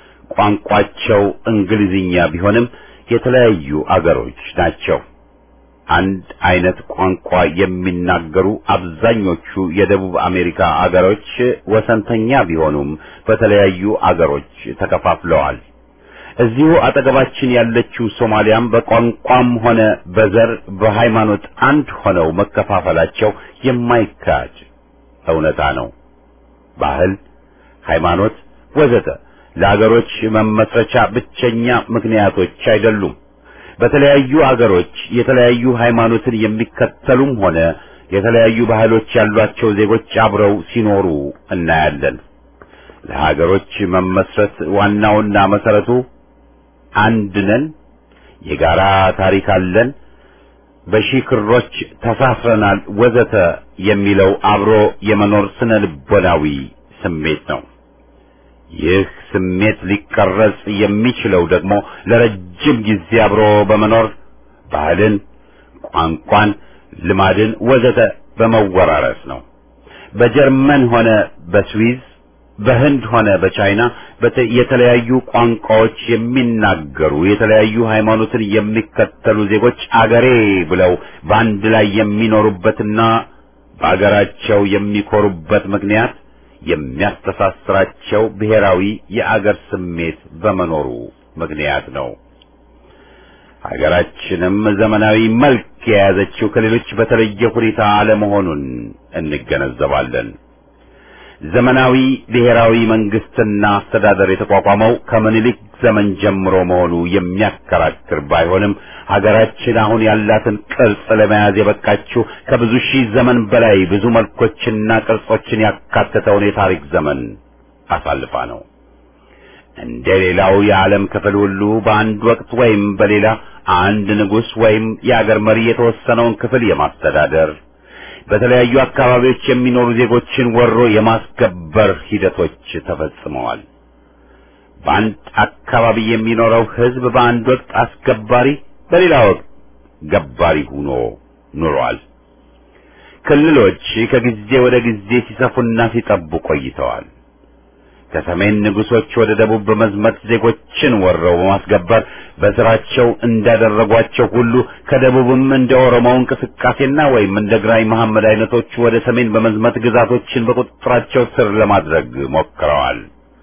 ቋንቋቸው እንግሊዝኛ ቢሆንም የተለያዩ አገሮች ናቸው። አንድ አይነት ቋንቋ የሚናገሩ አብዛኞቹ የደቡብ አሜሪካ አገሮች ወሰንተኛ ቢሆኑም በተለያዩ አገሮች ተከፋፍለዋል። እዚሁ አጠገባችን ያለችው ሶማሊያም በቋንቋም ሆነ በዘር በሃይማኖት አንድ ሆነው መከፋፈላቸው የማይካድ እውነታ ነው። ባህል፣ ሃይማኖት ወዘተ ለአገሮች መመስረቻ ብቸኛ ምክንያቶች አይደሉም። በተለያዩ አገሮች የተለያዩ ሃይማኖትን የሚከተሉም ሆነ የተለያዩ ባህሎች ያሏቸው ዜጎች አብረው ሲኖሩ እናያለን። ለሀገሮች መመስረት ዋናውና መሰረቱ አንድ ነን፣ የጋራ ታሪክ አለን፣ በሺህ ክሮች ተሳስረናል ወዘተ የሚለው አብሮ የመኖር ስነ ልቦናዊ ስሜት ነው። ይህ ስሜት ሊቀረጽ የሚችለው ደግሞ ለረጅም ጊዜ አብሮ በመኖር ባህልን፣ ቋንቋን፣ ልማድን ወዘተ በመወራረስ ነው። በጀርመን ሆነ በስዊዝ በህንድ ሆነ በቻይና የተለያዩ ቋንቋዎች የሚናገሩ የተለያዩ ሃይማኖትን የሚከተሉ ዜጎች አገሬ ብለው በአንድ ላይ የሚኖሩበትና በአገራቸው የሚኮሩበት ምክንያት የሚያስተሳስራቸው ብሔራዊ የአገር ስሜት በመኖሩ ምክንያት ነው። ሀገራችንም ዘመናዊ መልክ የያዘችው ከሌሎች በተለየ ሁኔታ አለመሆኑን እንገነዘባለን። ዘመናዊ ብሔራዊ መንግስትና አስተዳደር የተቋቋመው ከምኒልክ ዘመን ጀምሮ መሆኑ የሚያከራክር ባይሆንም ሀገራችን አሁን ያላትን ቅርጽ ለመያዝ የበቃችው ከብዙ ሺህ ዘመን በላይ ብዙ መልኮችና ቅርጾችን ያካተተውን የታሪክ ዘመን አሳልፋ ነው። እንደ ሌላው የዓለም ክፍል ሁሉ በአንድ ወቅት ወይም በሌላ አንድ ንጉሥ ወይም የአገር መሪ የተወሰነውን ክፍል የማስተዳደር በተለያዩ አካባቢዎች የሚኖሩ ዜጎችን ወሮ የማስገበር ሂደቶች ተፈጽመዋል። በአንድ አካባቢ የሚኖረው ሕዝብ በአንድ ወቅት አስገባሪ፣ በሌላ ወቅት ገባሪ ሆኖ ኑሯል። ክልሎች ከጊዜ ወደ ጊዜ ሲሰፉና ሲጠቡ ቆይተዋል። ከሰሜን ንጉሶች ወደ ደቡብ በመዝመት ዜጎችን ወረው በማስገበር በስራቸው እንዳደረጓቸው ሁሉ ከደቡብም እንደ ኦሮሞው እንቅስቃሴና ወይም እንደ ግራኝ መሐመድ አይነቶቹ ወደ ሰሜን በመዝመት ግዛቶችን በቁጥጥራቸው ስር ለማድረግ ሞክረዋል።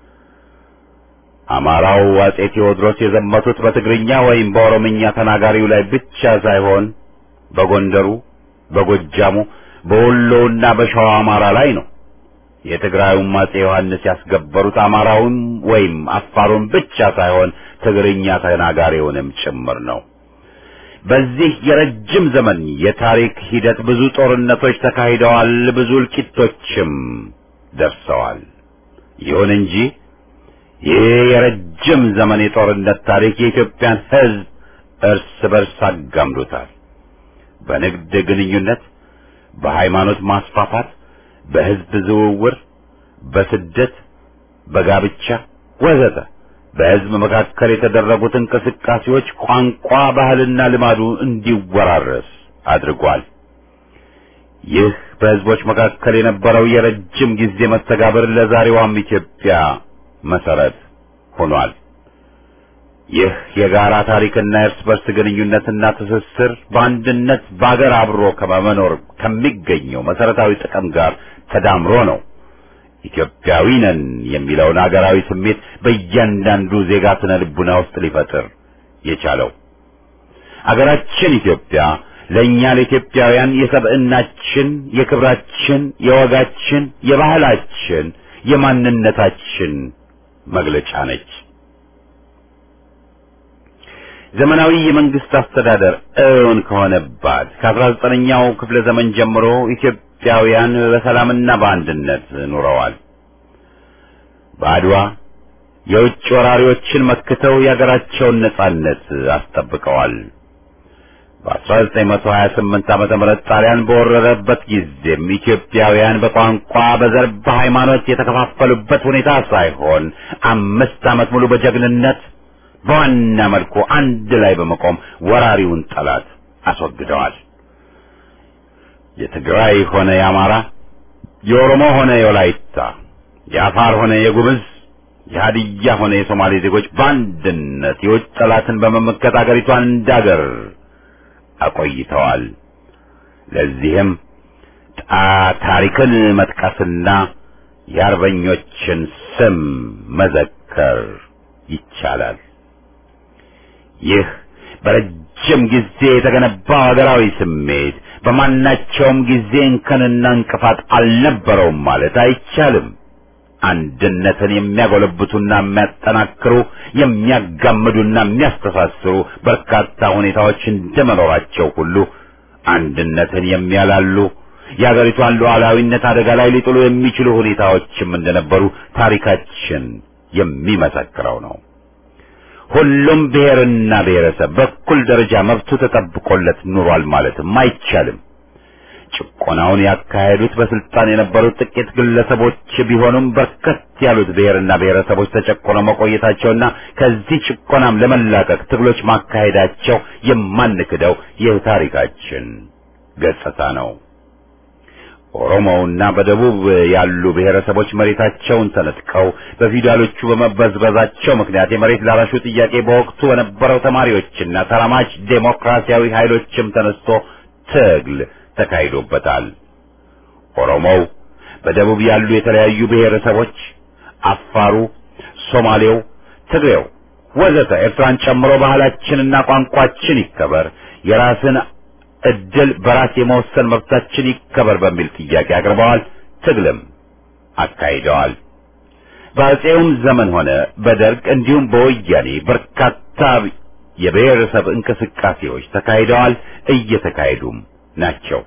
አማራው አጼ ቴዎድሮስ የዘመቱት በትግርኛ ወይም በኦሮምኛ ተናጋሪው ላይ ብቻ ሳይሆን በጎንደሩ፣ በጎጃሙ፣ በወሎውና በሸዋ አማራ ላይ ነው። የትግራዩም አጼ ዮሐንስ ያስገበሩት አማራውን ወይም አፋሩን ብቻ ሳይሆን ትግርኛ ተናጋሪውንም ጭምር ነው። በዚህ የረጅም ዘመን የታሪክ ሂደት ብዙ ጦርነቶች ተካሂደዋል፣ ብዙ እልቂቶችም ደርሰዋል። ይሁን እንጂ ይህ የረጅም ዘመን የጦርነት ታሪክ የኢትዮጵያን ሕዝብ እርስ በርስ አጋምዶታል። በንግድ ግንኙነት፣ በሃይማኖት ማስፋፋት በሕዝብ ዝውውር፣ በስደት፣ በጋብቻ ወዘተ በሕዝብ መካከል የተደረጉት እንቅስቃሴዎች ቋንቋ፣ ባህልና ልማዱ እንዲወራረስ አድርጓል። ይህ በሕዝቦች መካከል የነበረው የረጅም ጊዜ መስተጋብር ለዛሬዋም ኢትዮጵያ መሰረት ሆኗል። ይህ የጋራ ታሪክና የእርስ በርስ ግንኙነትና ትስስር በአንድነት በአገር አብሮ ከመኖር ከሚገኘው መሰረታዊ ጥቅም ጋር ተዳምሮ ነው ኢትዮጵያዊ ነን የሚለውን አገራዊ ስሜት በእያንዳንዱ ዜጋ ስነ ልቡና ውስጥ ሊፈጥር የቻለው። አገራችን ኢትዮጵያ ለእኛ ለኢትዮጵያውያን የሰብዕናችን፣ የክብራችን፣ የወጋችን፣ የባህላችን፣ የማንነታችን መግለጫ ነች። ዘመናዊ የመንግስት አስተዳደር እውን ከሆነባት ከአስራ ዘጠነኛው ክፍለ ዘመን ጀምሮ ኢትዮጵያውያን በሰላምና በአንድነት ኑረዋል። በአድዋ የውጭ ወራሪዎችን መክተው የአገራቸውን ነጻነት አስጠብቀዋል። በ1928 ዓመተ ምህረት ጣሊያን በወረረበት ጊዜም ኢትዮጵያውያን በቋንቋ፣ በዘር፣ በሃይማኖት የተከፋፈሉበት ሁኔታ ሳይሆን አምስት ዓመት ሙሉ በጀግንነት በዋና መልኩ አንድ ላይ በመቆም ወራሪውን ጠላት አስወግደዋል። የትግራይ ሆነ የአማራ፣ የኦሮሞ ሆነ የወላይታ፣ የአፋር ሆነ የጉምዝ፣ የሀዲያ ሆነ የሶማሌ ዜጎች በአንድነት የውጭ ጠላትን በመመከት አገሪቷን እንዳገር አቆይተዋል። ለዚህም ታሪክን መጥቀስና የአርበኞችን ስም መዘከር ይቻላል። ይህ በረጅም ጊዜ የተገነባው ሀገራዊ ስሜት በማናቸውም ጊዜ እንከንና እንቅፋት አልነበረውም ማለት አይቻልም። አንድነትን የሚያጎለብቱና የሚያጠናክሩ የሚያጋምዱና የሚያስተሳስሩ በርካታ ሁኔታዎች እንደመኖራቸው ሁሉ አንድነትን የሚያላሉ የአገሪቷን ሉዓላዊነት አደጋ ላይ ሊጥሉ የሚችሉ ሁኔታዎችም እንደነበሩ ታሪካችን የሚመሰክረው ነው። ሁሉም ብሔርና ብሔረሰብ በኩል ደረጃ መብቱ ተጠብቆለት ኑሯል ማለትም አይቻልም። ጭቆናውን ያካሄዱት በስልጣን የነበሩት ጥቂት ግለሰቦች ቢሆኑም በርከት ያሉት ብሔርና ብሔረሰቦች ተጨቆነው መቆየታቸውና ከዚህ ጭቆናም ለመላቀቅ ትግሎች ማካሄዳቸው የማንክደው የታሪካችን ገጽታ ነው። ኦሮሞውና በደቡብ ያሉ ብሔረሰቦች መሬታቸውን ተነጥቀው በፊውዳሎቹ በመበዝበዛቸው ምክንያት የመሬት ላራሹ ጥያቄ በወቅቱ በነበረው ተማሪዎችና ተራማጅ ዴሞክራሲያዊ ኃይሎችም ተነስቶ ትግል ተካሂዶበታል። ኦሮሞው፣ በደቡብ ያሉ የተለያዩ ብሔረሰቦች፣ አፋሩ፣ ሶማሌው፣ ትግሬው ወዘተ ኤርትራን ጨምሮ ባህላችንና ቋንቋችን ይከበር፣ የራስን እድል በራስ የመወሰን መብታችን ይከበር በሚል ጥያቄ አቅርበዋል። ትግልም አካሂደዋል። በአፄውም ዘመን ሆነ በደርግ እንዲሁም በወያኔ በርካታ የብሔረሰብ እንቅስቃሴዎች ተካሂደዋል፣ እየተካሄዱም ናቸው።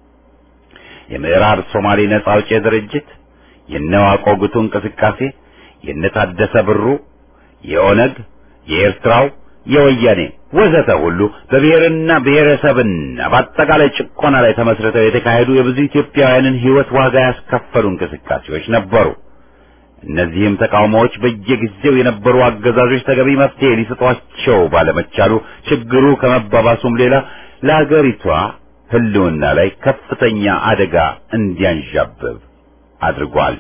የምዕራብ ሶማሌ ነጻ አውጪ ድርጅት፣ የነዋቆ ጉቱ እንቅስቃሴ፣ የነታደሰ ብሩ፣ የኦነግ፣ የኤርትራው፣ የወያኔ ወዘተ ሁሉ በብሔርና ብሔረሰብና በአጠቃላይ ጭቆና ላይ ተመስርተው የተካሄዱ የብዙ ኢትዮጵያውያንን ሕይወት ዋጋ ያስከፈሉ እንቅስቃሴዎች ነበሩ። እነዚህም ተቃውሞዎች በየጊዜው የነበሩ አገዛዞች ተገቢ መፍትሄ ሊሰጧቸው ባለመቻሉ ችግሩ ከመባባሱም ሌላ ለአገሪቷ ሕልውና ላይ ከፍተኛ አደጋ እንዲያንዣብብ አድርጓል።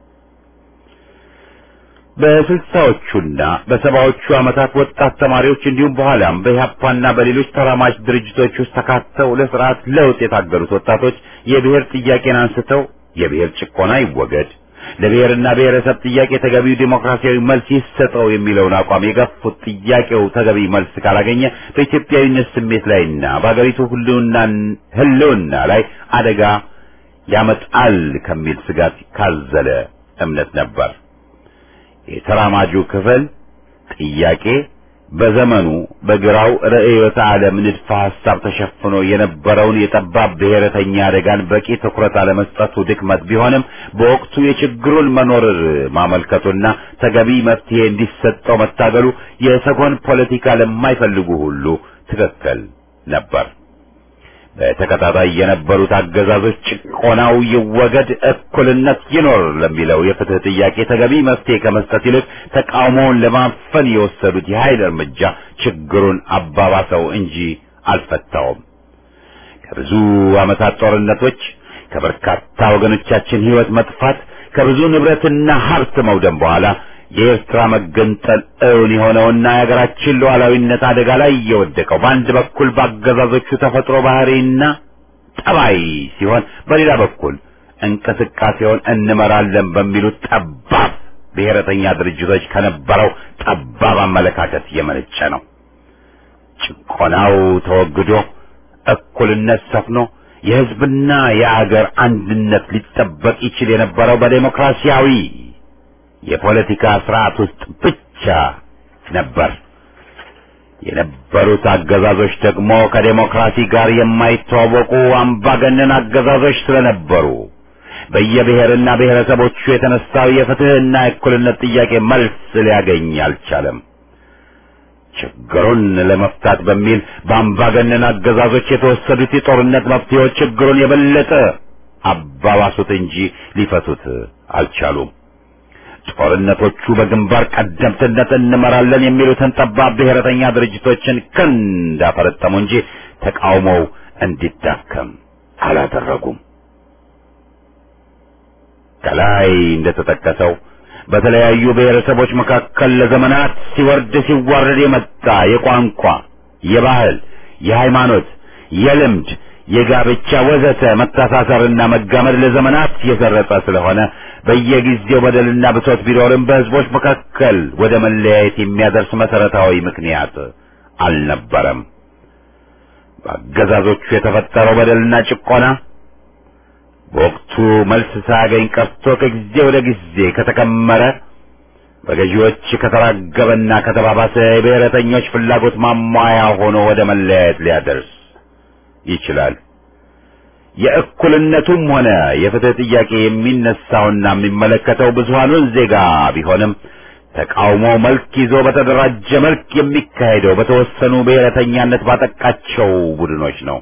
በስልሳዎቹና በሰባዎቹ ዓመታት ወጣት ተማሪዎች እንዲሁም በኋላም በኢህአፓና በሌሎች ተራማጅ ድርጅቶች ውስጥ ተካተው ለስርዓት ለውጥ የታገሉት ወጣቶች የብሔር ጥያቄን አንስተው የብሔር ጭቆና ይወገድ፣ ለብሔርና ብሔረሰብ ጥያቄ ተገቢው ዴሞክራሲያዊ መልስ ይሰጠው የሚለውን አቋም የገፉት ጥያቄው ተገቢ መልስ ካላገኘ በኢትዮጵያዊነት ስሜት ላይና በአገሪቱ ሕልውና ላይ አደጋ ያመጣል ከሚል ስጋት ካዘለ እምነት ነበር። የተራማጁ ክፍል ጥያቄ በዘመኑ በግራው ርዕዮተ ዓለም ንድፈ ሐሳብ ተሸፍኖ የነበረውን የጠባብ ብሔረተኛ አደጋን በቂ ትኩረት አለመስጠቱ ድክመት ቢሆንም በወቅቱ የችግሩን መኖር ማመልከቱና ተገቢ መፍትሄ እንዲሰጠው መታገሉ የሰጎን ፖለቲካ ለማይፈልጉ ሁሉ ትክክል ነበር። በተከታታይ የነበሩት አገዛዞች ጭቆናው ይወገድ፣ እኩልነት ይኖር ለሚለው የፍትህ ጥያቄ ተገቢ መፍትሄ ከመስጠት ይልቅ ተቃውሞውን ለማፈን የወሰዱት የኃይል እርምጃ ችግሩን አባባሰው እንጂ አልፈታውም። ከብዙ ዓመታት ጦርነቶች፣ ከበርካታ ወገኖቻችን ሕይወት መጥፋት፣ ከብዙ ንብረትና ሀብት መውደም በኋላ የኤርትራ መገንጠል እውን የሆነውና የሀገራችን ሉዓላዊነት አደጋ ላይ የወደቀው በአንድ በኩል በአገዛዞቹ ተፈጥሮ ባህሪና ጠባይ ሲሆን፣ በሌላ በኩል እንቅስቃሴውን እንመራለን በሚሉት ጠባብ ብሔረተኛ ድርጅቶች ከነበረው ጠባብ አመለካከት የመነጨ ነው። ጭቆናው ተወግዶ እኩልነት ሰፍኖ የሕዝብና የአገር አንድነት ሊጠበቅ ይችል የነበረው በዴሞክራሲያዊ የፖለቲካ ስርዓት ውስጥ ብቻ ነበር። የነበሩት አገዛዞች ደግሞ ከዴሞክራሲ ጋር የማይተዋወቁ አምባገነን አገዛዞች ስለነበሩ በየብሔርና ብሔረሰቦቹ የተነሳው የፍትህና የእኩልነት ጥያቄ መልስ ሊያገኝ አልቻለም። ችግሩን ለመፍታት በሚል በአምባገነን አገዛዞች የተወሰዱት የጦርነት መፍትሄዎች ችግሩን የበለጠ አባባሱት እንጂ ሊፈቱት አልቻሉም። ጦርነቶቹ በግንባር ቀደምትነት እንመራለን የሚሉትን ጠባብ ብሔረተኛ ድርጅቶችን ክንድ አፈረጠሙ እንጂ ተቃውሞው እንዲዳከም አላደረጉም። ከላይ እንደተጠቀሰው በተለያዩ ብሔረሰቦች መካከል ለዘመናት ሲወርድ ሲዋረድ የመጣ የቋንቋ፣ የባህል፣ የሃይማኖት፣ የልምድ፣ የጋብቻ ወዘተ መተሳሰርና መጋመድ ለዘመናት የሰረጸ ስለሆነ በየጊዜው በደልና ብሶት ቢኖርም በሕዝቦች መካከል ወደ መለያየት የሚያደርስ መሰረታዊ ምክንያት አልነበረም። በአገዛዞቹ የተፈጠረው በደልና ጭቆና በወቅቱ መልስ ሳያገኝ ቀርቶ ከጊዜ ወደ ጊዜ ከተከመረ በገዢዎች ከተራገበና ከተባባሰ የብሔረተኞች ፍላጎት ማሟያ ሆኖ ወደ መለያየት ሊያደርስ ይችላል። የእኩልነቱም ሆነ የፍትህ ጥያቄ የሚነሳውና የሚመለከተው ብዙሃኑን ዜጋ ቢሆንም ተቃውሞ መልክ ይዞ በተደራጀ መልክ የሚካሄደው በተወሰኑ ብሔረተኛነት ባጠቃቸው ቡድኖች ነው።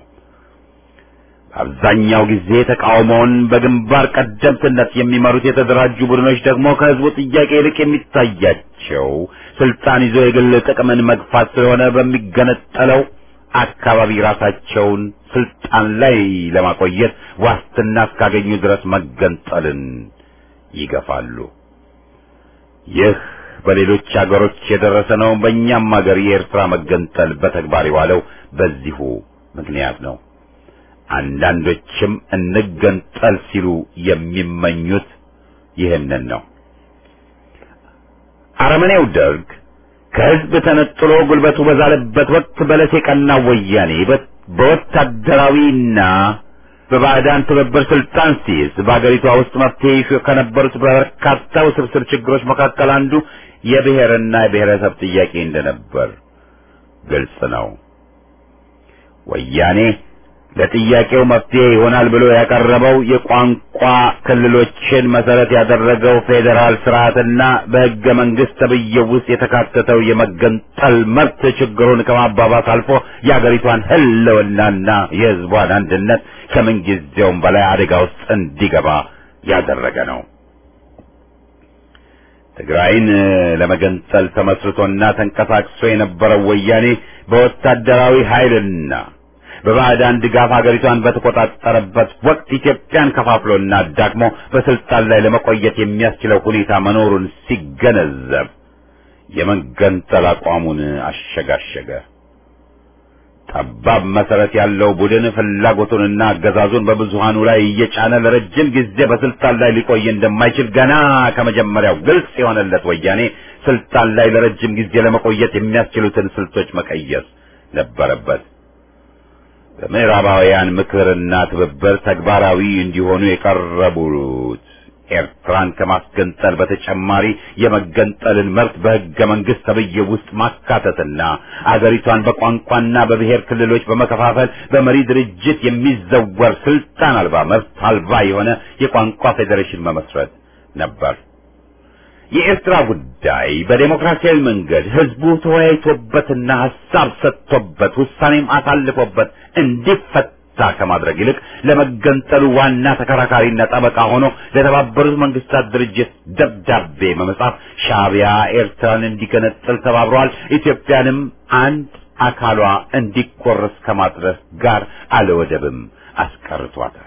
በአብዛኛው ጊዜ ተቃውሞውን በግንባር ቀደምትነት የሚመሩት የተደራጁ ቡድኖች ደግሞ ከህዝቡ ጥያቄ ይልቅ የሚታያቸው ስልጣን ይዞ የግል ጥቅምን መግፋት ስለሆነ በሚገነጠለው አካባቢ ራሳቸውን ስልጣን ላይ ለማቆየት ዋስትና እስካገኙ ድረስ መገንጠልን ይገፋሉ። ይህ በሌሎች አገሮች የደረሰ ነው። በእኛም አገር የኤርትራ መገንጠል በተግባር የዋለው በዚሁ ምክንያት ነው። አንዳንዶችም እንገንጠል ሲሉ የሚመኙት ይህንን ነው። አረመኔው ደርግ ከህዝብ ተነጥሎ ጉልበቱ በዛለበት ወቅት በለስ የቀናው ወያኔ በወታደራዊና በባዕዳን ትብብር ስልጣን ሲይዝ በአገሪቷ ውስጥ መፍትሄ ይሹ ከነበሩት በርካታ ውስብስብ ችግሮች መካከል አንዱ የብሔርና የብሔረሰብ ጥያቄ እንደነበር ግልጽ ነው። ወያኔ ለጥያቄው መፍትሄ ይሆናል ብሎ ያቀረበው የቋንቋ ክልሎችን መሰረት ያደረገው ፌዴራል ስርዓትና በሕገ መንግስት ተብዬው ውስጥ የተካተተው የመገንጠል መብት ችግሩን ከማባባስ አልፎ የአገሪቷን ህልውናና የህዝቧን አንድነት ከምንጊዜውም በላይ አደጋ ውስጥ እንዲገባ ያደረገ ነው። ትግራይን ለመገንጠል ተመስርቶና ተንቀሳቅሶ የነበረው ወያኔ በወታደራዊ ኃይልና በባዕዳን ድጋፍ ሀገሪቷን በተቆጣጠረበት ወቅት ኢትዮጵያን ከፋፍሎና አዳክሞ በስልጣን ላይ ለመቆየት የሚያስችለው ሁኔታ መኖሩን ሲገነዘብ የመገንጠል አቋሙን አሸጋሸገ። ጠባብ መሰረት ያለው ቡድን ፍላጎቱንና አገዛዙን በብዙሃኑ ላይ እየጫነ ለረጅም ጊዜ በስልጣን ላይ ሊቆይ እንደማይችል ገና ከመጀመሪያው ግልጽ የሆነለት ወያኔ ስልጣን ላይ ለረጅም ጊዜ ለመቆየት የሚያስችሉትን ስልቶች መቀየስ ነበረበት። በምዕራባውያን ምክርና ትብብር ተግባራዊ እንዲሆኑ የቀረቡት ኤርትራን ከማስገንጠል በተጨማሪ የመገንጠልን መብት በሕገ መንግስት ተብዬ ውስጥ ማካተትና አገሪቷን በቋንቋና በብሔር ክልሎች በመከፋፈል በመሪ ድርጅት የሚዘወር ስልጣን አልባ መብት አልባ የሆነ የቋንቋ ፌዴሬሽን መመስረት ነበር። የኤርትራ ጉዳይ በዴሞክራሲያዊ መንገድ ህዝቡ ተወያይቶበትና ሀሳብ ሰጥቶበት ውሳኔም አሳልፎበት እንዲፈታ ከማድረግ ይልቅ ለመገንጠሉ ዋና ተከራካሪና ጠበቃ ሆኖ ለተባበሩት መንግስታት ድርጅት ደብዳቤ በመጻፍ ሻዕቢያ ኤርትራን እንዲገነጥል ተባብረዋል፣ ኢትዮጵያንም አንድ አካሏ እንዲቆረስ ከማድረስ ጋር አለወደብም አስቀርቷታል።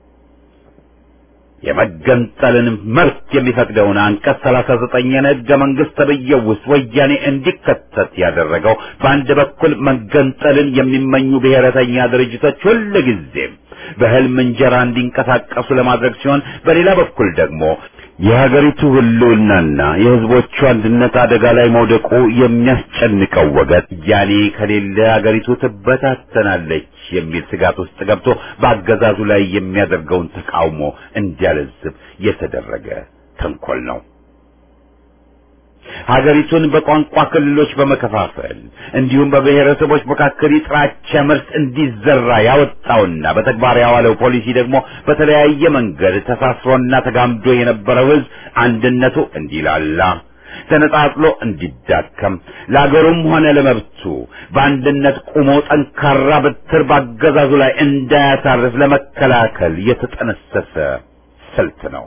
የመገንጠልን መብት የሚፈቅደውን አንቀጽ ሰላሳ ዘጠኝን ሕገ መንግስት ተብዬው ውስጥ ወያኔ እንዲከተት ያደረገው በአንድ በኩል መገንጠልን የሚመኙ ብሔረተኛ ድርጅቶች ሁልጊዜም በህልም እንጀራ እንዲንቀሳቀሱ ለማድረግ ሲሆን፣ በሌላ በኩል ደግሞ የሀገሪቱ ህልውናና የህዝቦቹ አንድነት አደጋ ላይ መውደቁ የሚያስጨንቀው ወገን ያኔ ከሌለ ሀገሪቱ ትበታተናለች የሚል ስጋት ውስጥ ገብቶ በአገዛዙ ላይ የሚያደርገውን ተቃውሞ እንዲያለዝብ የተደረገ ተንኮል ነው። ሀገሪቱን በቋንቋ ክልሎች በመከፋፈል እንዲሁም በብሔረሰቦች መካከል የጥላቻ ምርት እንዲዘራ ያወጣውና በተግባር ያዋለው ፖሊሲ ደግሞ በተለያየ መንገድ ተሳስሮና ተጋምዶ የነበረው ህዝብ አንድነቱ እንዲላላ ተነጣጥሎ እንዲዳከም ለአገሩም ሆነ ለመብቱ በአንድነት ቆሞ ጠንካራ በትር ባገዛዙ ላይ እንዳያሳርፍ ለመከላከል የተጠነሰሰ ስልት ነው።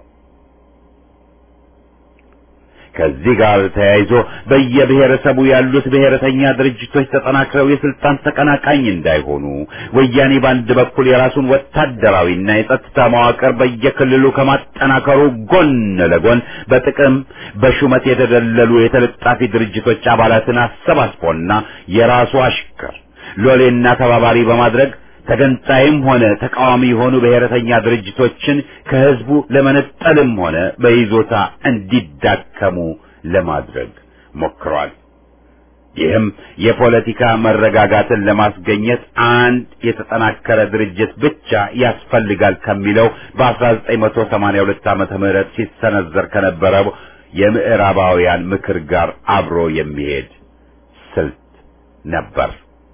ከዚህ ጋር ተያይዞ በየብሔረሰቡ ያሉት ብሔረተኛ ድርጅቶች ተጠናክረው የስልጣን ተቀናቃኝ እንዳይሆኑ ወያኔ በአንድ በኩል የራሱን ወታደራዊና የጸጥታ መዋቅር በየክልሉ ከማጠናከሩ ጎን ለጎን በጥቅም በሹመት የተደለሉ የተለጣፊ ድርጅቶች አባላትን አሰባስቦና የራሱ አሽከር ሎሌና ተባባሪ በማድረግ ተገንጣይም ሆነ ተቃዋሚ የሆኑ ብሔረተኛ ድርጅቶችን ከህዝቡ ለመነጠልም ሆነ በይዞታ እንዲዳከሙ ለማድረግ ሞክሯል። ይህም የፖለቲካ መረጋጋትን ለማስገኘት አንድ የተጠናከረ ድርጅት ብቻ ያስፈልጋል ከሚለው በ1982 ዓመተ ምህረት ሲሰነዘር ከነበረው የምዕራባውያን ምክር ጋር አብሮ የሚሄድ ስልት ነበር።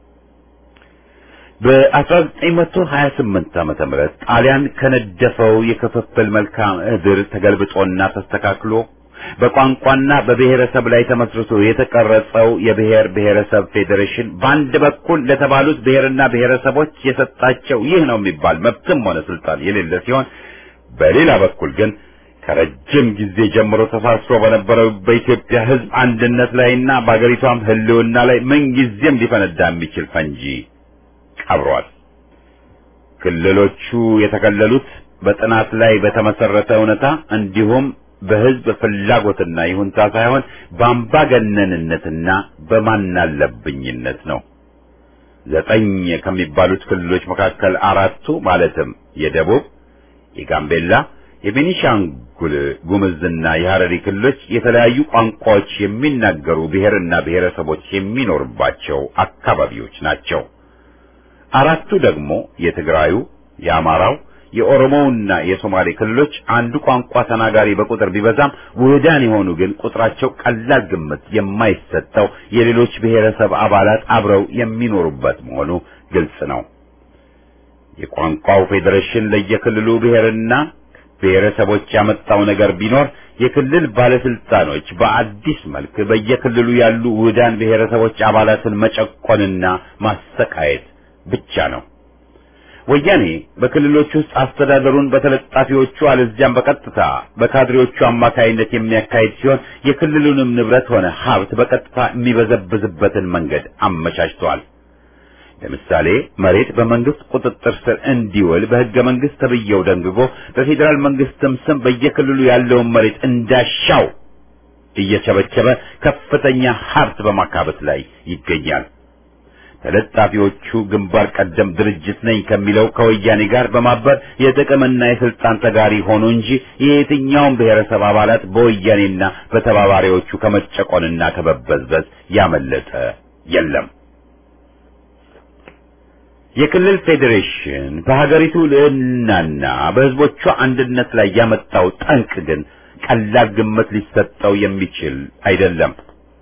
በ1928 ዓመተ ምህረት ጣሊያን ከነደፈው የክፍፍል መልክዓ ምድር ተገልብጦና ተስተካክሎ በቋንቋና በብሔረሰብ ላይ ተመስርቶ የተቀረጸው የብሔር ብሔረሰብ ፌዴሬሽን በአንድ በኩል ለተባሉት ብሔርና ብሔረሰቦች የሰጣቸው ይህ ነው የሚባል መብትም ሆነ ስልጣን የሌለ ሲሆን፣ በሌላ በኩል ግን ከረጅም ጊዜ ጀምሮ ተሳስሮ በነበረው በኢትዮጵያ ሕዝብ አንድነት ላይና በአገሪቷም ሕልውና ላይ ምንጊዜም ሊፈነዳ የሚችል ፈንጂ ቀብሯል። ክልሎቹ የተከለሉት በጥናት ላይ በተመሰረተ እውነታ እንዲሁም በህዝብ ፍላጎትና ይሁንታ ሳይሆን በአምባገነንነትና በማናለብኝነት ነው። ዘጠኝ ከሚባሉት ክልሎች መካከል አራቱ ማለትም የደቡብ፣ የጋምቤላ፣ የቤኒሻንጉል ጉምዝና የሐረሪ ክልሎች የተለያዩ ቋንቋዎች የሚናገሩ ብሔርና ብሔረሰቦች የሚኖርባቸው አካባቢዎች ናቸው። አራቱ ደግሞ የትግራዩ፣ የአማራው፣ የኦሮሞውና የሶማሌ ክልሎች አንዱ ቋንቋ ተናጋሪ በቁጥር ቢበዛም ውህዳን የሆኑ ግን ቁጥራቸው ቀላል ግምት የማይሰጠው የሌሎች ብሔረሰብ አባላት አብረው የሚኖሩበት መሆኑ ግልጽ ነው። የቋንቋው ፌዴሬሽን ለየክልሉ ብሔርና ብሔረሰቦች ያመጣው ነገር ቢኖር የክልል ባለስልጣኖች በአዲስ መልክ በየክልሉ ያሉ ውህዳን ብሔረሰቦች አባላትን መጨቆንና ማሰቃየት ብቻ ነው። ወያኔ በክልሎች ውስጥ አስተዳደሩን በተለጣፊዎቹ አለዚያም በቀጥታ በካድሬዎቹ አማካይነት የሚያካሂድ ሲሆን የክልሉንም ንብረት ሆነ ሀብት በቀጥታ የሚበዘብዝበትን መንገድ አመቻችተዋል። ለምሳሌ መሬት በመንግስት ቁጥጥር ስር እንዲውል በሕገ መንግስት ተብዬው ደንግጎ በፌዴራል መንግስትም ስም በየክልሉ ያለውን መሬት እንዳሻው እየቸበቸበ ከፍተኛ ሀብት በማካበት ላይ ይገኛል። ተለጣፊዎቹ ግንባር ቀደም ድርጅት ነኝ ከሚለው ከወያኔ ጋር በማበር የጥቅምና የስልጣን ተጋሪ ሆኑ እንጂ የየትኛውም ብሔረሰብ አባላት በወያኔና በተባባሪዎቹ ከመጨቆንና ከመበዝበዝ ያመለጠ የለም። የክልል ፌዴሬሽን በሀገሪቱ ልዕልናና በሕዝቦቿ አንድነት ላይ ያመጣው ጠንቅ ግን ቀላል ግምት ሊሰጠው የሚችል አይደለም።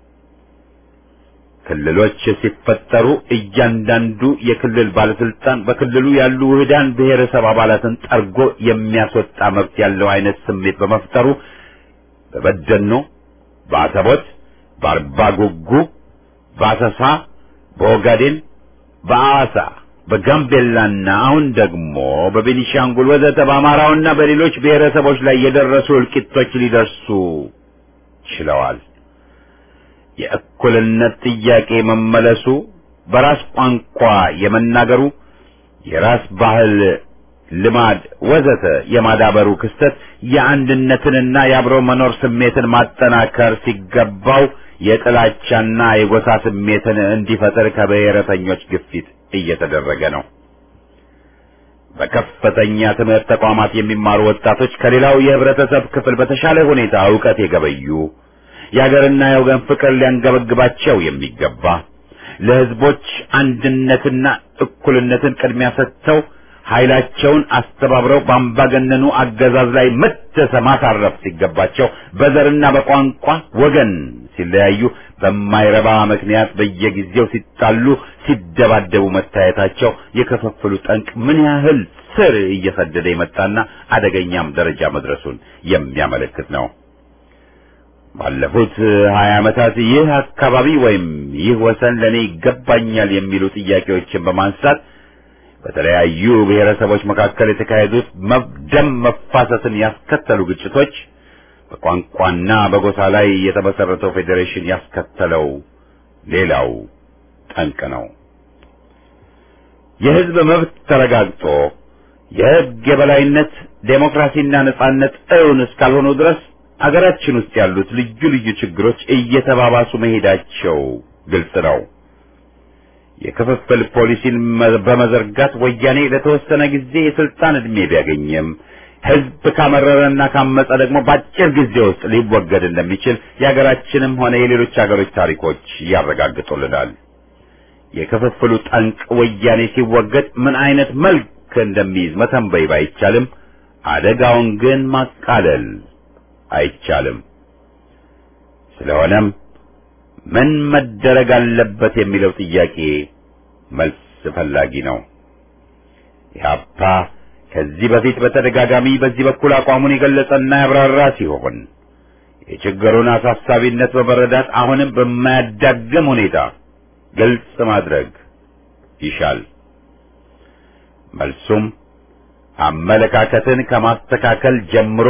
ክልሎች ሲፈጠሩ እያንዳንዱ የክልል ባለስልጣን በክልሉ ያሉ ውህዳን ብሔረሰብ አባላትን ጠርጎ የሚያስወጣ መብት ያለው አይነት ስሜት በመፍጠሩ በበደኖ፣ በአሰቦት፣ በአርባ ጉጉ፣ በአሰሳ፣ በኦጋዴን፣ በአዋሳ በጋምቤላና አሁን ደግሞ በቤኒሻንጉል ወዘተ በአማራውና በሌሎች ብሔረሰቦች ላይ የደረሱ እልቂቶች ሊደርሱ ችለዋል። የእኩልነት ጥያቄ መመለሱ፣ በራስ ቋንቋ የመናገሩ፣ የራስ ባህል፣ ልማድ ወዘተ የማዳበሩ ክስተት የአንድነትንና የአብሮ መኖር ስሜትን ማጠናከር ሲገባው የጥላቻና የጎሳ ስሜትን እንዲፈጠር ከብሔረተኞች ግፊት እየተደረገ ነው። በከፍተኛ ትምህርት ተቋማት የሚማሩ ወጣቶች ከሌላው የህብረተሰብ ክፍል በተሻለ ሁኔታ ዕውቀት የገበዩ የሀገርና የወገን ፍቅር ሊያንገበግባቸው የሚገባ ለህዝቦች አንድነትና እኩልነትን ቅድሚያ ሰጥተው ኃይላቸውን አስተባብረው በአምባገነኑ አገዛዝ ላይ መተሰ ማሳረፍ ሲገባቸው በዘርና በቋንቋ ወገን ሲለያዩ በማይረባ ምክንያት በየጊዜው ሲጣሉ፣ ሲደባደቡ መታየታቸው የክፍፍሉ ጠንቅ ምን ያህል ስር እየሰደደ የመጣና አደገኛም ደረጃ መድረሱን የሚያመለክት ነው። ባለፉት ሀያ ዓመታት ይህ አካባቢ ወይም ይህ ወሰን ለእኔ ይገባኛል የሚሉ ጥያቄዎችን በማንሳት በተለያዩ ብሔረሰቦች መካከል የተካሄዱት ደም መፋሰስን ያስከተሉ ግጭቶች በቋንቋና በጎሳ ላይ የተመሰረተው ፌዴሬሽን ያስከተለው ሌላው ጠንቅ ነው። የህዝብ መብት ተረጋግጦ የህግ የበላይነት ዴሞክራሲና ነጻነት እውን እስካልሆኑ ድረስ አገራችን ውስጥ ያሉት ልዩ ልዩ ችግሮች እየተባባሱ መሄዳቸው ግልጽ ነው። የክፍፍል ፖሊሲን በመዘርጋት ወያኔ ለተወሰነ ጊዜ የስልጣን ዕድሜ ቢያገኝም ህዝብ ካመረረና ካመፀ ደግሞ በአጭር ጊዜ ውስጥ ሊወገድ እንደሚችል የሀገራችንም ሆነ የሌሎች ሀገሮች ታሪኮች ያረጋግጡልናል። የክፍፍሉ ጠንቅ ወያኔ ሲወገድ ምን አይነት መልክ እንደሚይዝ መተንበይ ባይቻልም አደጋውን ግን ማቃለል አይቻልም። ስለሆነም ምን መደረግ አለበት የሚለው ጥያቄ መልስ ፈላጊ ነው። ኢህአፓ ከዚህ በፊት በተደጋጋሚ በዚህ በኩል አቋሙን የገለጸና ያብራራ ሲሆን የችግሩን አሳሳቢነት በመረዳት አሁንም በማያዳግም ሁኔታ ግልጽ ማድረግ ይሻል። መልሱም አመለካከትን ከማስተካከል ጀምሮ